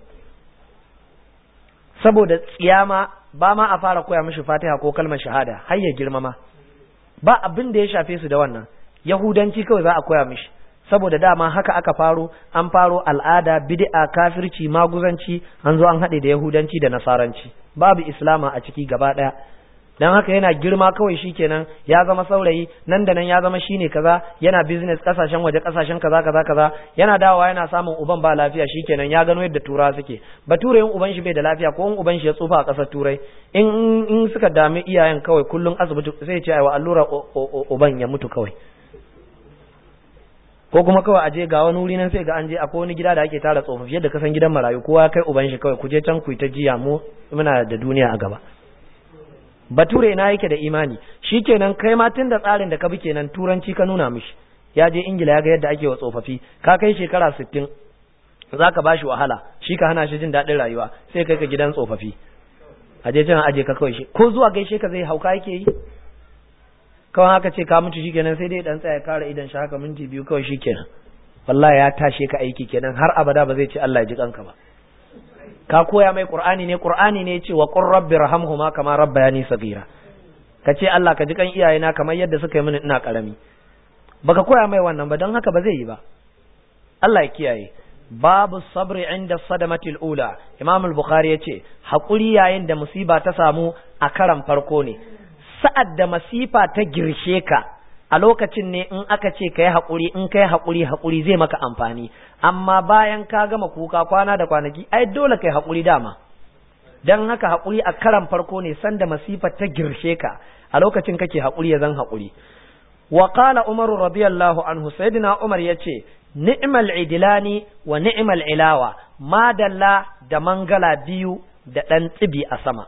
saboda tsiyama ba ma a fara koya mishi fatiha ko kalmar shahada har ya girmama ba abin da ya shafe su da wannan yahudanci kawai za a koya mishi saboda dama haka aka faro an faro al'ada bid'a kafirci maguzanci an zo an haɗe da yahudanci da nasaranci babu islama a ciki gaba ɗaya dan haka yana girma kawai shikenan ya zama saurayi nan da nan ya zama shine kaza yana business kasashen waje kasashen kaza kaza kaza yana dawowa yana samun uban ba lafiya shikenan ya gano yadda tura suke bature in uban shi bai da lafiya ko in uban shi ya tsufa a kasar turai in in suka dami iyayen kawai kullun asibiti sai ya ce aiwa allura uban ya mutu kawai ko kuma kawai aje ga wani wuri nan sai ga an je akwai wani gida da ake tara tsofaffi yadda kasan gidan marayu kowa kai uban shi kawai ku je can ku ta jiya mu muna da duniya a gaba bature ina yake da imani shikenan kai ma tun da tsarin da ka bi kenan turanci ka nuna mishi ya je ingila ya ga yadda ake wa tsofaffi ka kai shekara sittin za ka ba shi wahala shi ka hana shi jin daɗin rayuwa sai kai ka gidan tsofaffi a je can aje ka kawai shi ko zuwa gaishe ka zai hauka yake yi kawai haka ce ka mutu shikenan sai dai dan tsaya kare idan shi haka minti biyu kawai shikenan wallahi ya tashe ka aiki kenan har abada ba zai ce Allah ya ji kanka ba ka koya mai qur'ani ne qur'ani ne ce wa qur rabbi rahamhuma kama rabbayani saghira ka ce Allah ka ji kan iyayena kamar yadda suka yi mini ina karami baka koya mai wannan ba don haka ba zai yi ba Allah ya kiyaye babu sabri inda sadamatil ula imam al-bukhari yace hakuri yayin da musiba ta samu a karan farko ne sa'ad da masifa ta girshe ka a lokacin ne in aka ce ka yi haƙuri in ka yi haƙuri haƙuri zai maka amfani amma bayan ka gama kuka kwana da kwanaki ai dole ka yi haƙuri dama don haka haƙuri a karan farko ne sanda masifa ta girshe ka a lokacin kake haƙuri ya zan haƙuri wa qala umaru radiyallahu anhu sayyidina umar yace ni'mal idilani wa ni'mal ilawa madalla da mangala biyu da ɗan tsibi a sama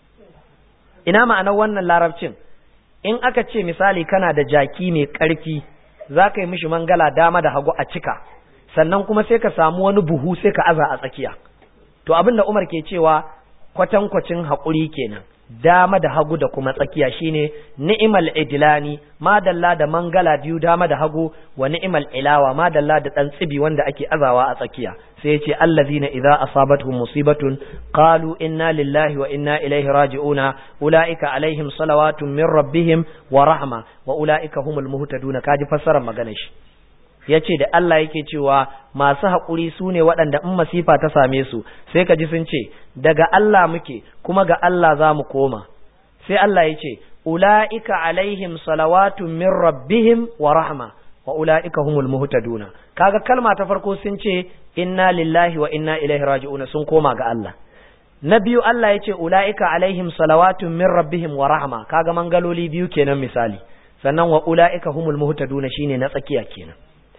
ina ma'anar wannan larabcin in aka ce misali kana da jaki mai ƙarfi za ka yi mishi mangala dama da hagu a cika sannan kuma sai ka samu wani buhu sai ka aza a tsakiya to abin da umar ke cewa kwatankwacin haƙuri kenan dama da hagu da kuma tsakiya shine ni'imal idlani madalla da mangala biyu dama da hagu wa ni'imal ilawa madalla da dan tsibi wanda ake azawa a tsakiya sai yace allazina idza asabatuhum musibatun qalu inna lillahi wa inna ilaihi raji'una ulaika alaihim salawatun min rabbihim wa rahma wa ulaika humul muhtaduna kaji fassarar maganar shi ya ce da Allah yake cewa masu haƙuri su ne waɗanda in masifa ta same su sai ka ji sun ce daga Allah muke kuma ga Allah za mu koma sai Allah ya ce ula'ika alaihim salawatun min rabbihim wa rahma wa ula'ika humul muhtaduna kaga kalma ta farko sun ce inna lillahi wa inna ilaihi raji'un sun koma ga Allah na biyu Allah ya ce ula'ika alaihim salawatun min rabbihim wa rahma kaga mangaloli biyu kenan misali sannan wa ula'ika humul muhtaduna shine na tsakiya kenan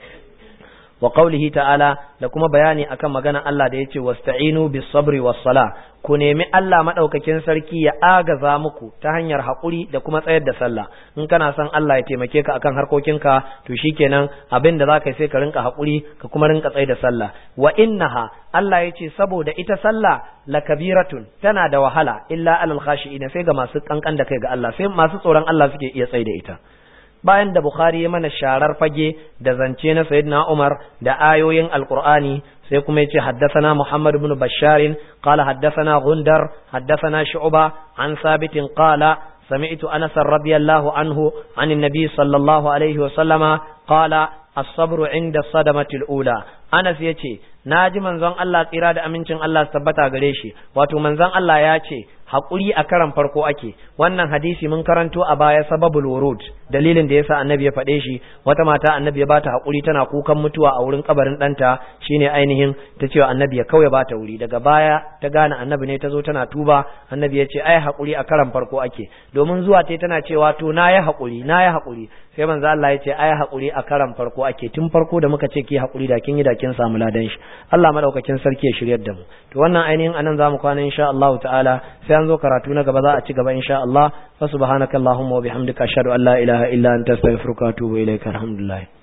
wa qaulihi ta'ala da kuma bayani akan magana Allah da yace wasta'inu bis sabri was sala ku nemi Allah madaukakin sarki ya agaza muku ta hanyar hakuri da kuma tsayar da sallah in kana son Allah ya taimake ka akan harkokinka to shikenan abin da zaka sai ka rinka hakuri ka kuma rinka tsayar da sallah wa innaha Allah yace saboda ita sallah la kabiratun tana da wahala illa alal khashi'ina sai ga masu kankan da kai ga Allah sai masu tsoron Allah suke iya tsayar da ita bayan da Bukhari ya mana sharar fage da zance na Sayyidina Umar da ayoyin Alƙur'ani sai kuma ya ce haddasana Muhammad ibn Bashar qala haddasana Gundar haddasana Shu'ba an sabitin qala sami'tu Anas radiyallahu anhu an nabi sallallahu alaihi wa sallama qala as-sabru inda sadamatil ula Anas yace naji manzon Allah tsira da amincin Allah tabbata gare shi wato manzon Allah ya ce haƙuri a karan farko ake wannan hadisi mun karanto a baya sababul wurud dalilin da yasa annabi ya faɗe shi wata mata annabi ya bata haƙuri tana kukan mutuwa a wurin kabarin ɗanta shine ainihin ta cewa annabi ya kauye bata wuri daga baya ta gane annabi ne ta zo tana tuba annabi ya ce ai haƙuri a karan farko ake domin zuwa ta tana cewa to na yi haƙuri na yi haƙuri sai manzo Allah ya ce ai haƙuri a karan farko ake tun farko da muka ce ki haƙuri da kin yi da kin samu ladan shi Allah madaukakin sarki ya shiryar da mu to wannan ainihin anan zamu kwana insha Allah ta'ala sai an zo karatu na gaba za a ci gaba insha Allah fa subhanakallahumma wa bihamdika ashhadu an la ilaha illa anta astaghfiruka wa atubu ilaika alhamdulillah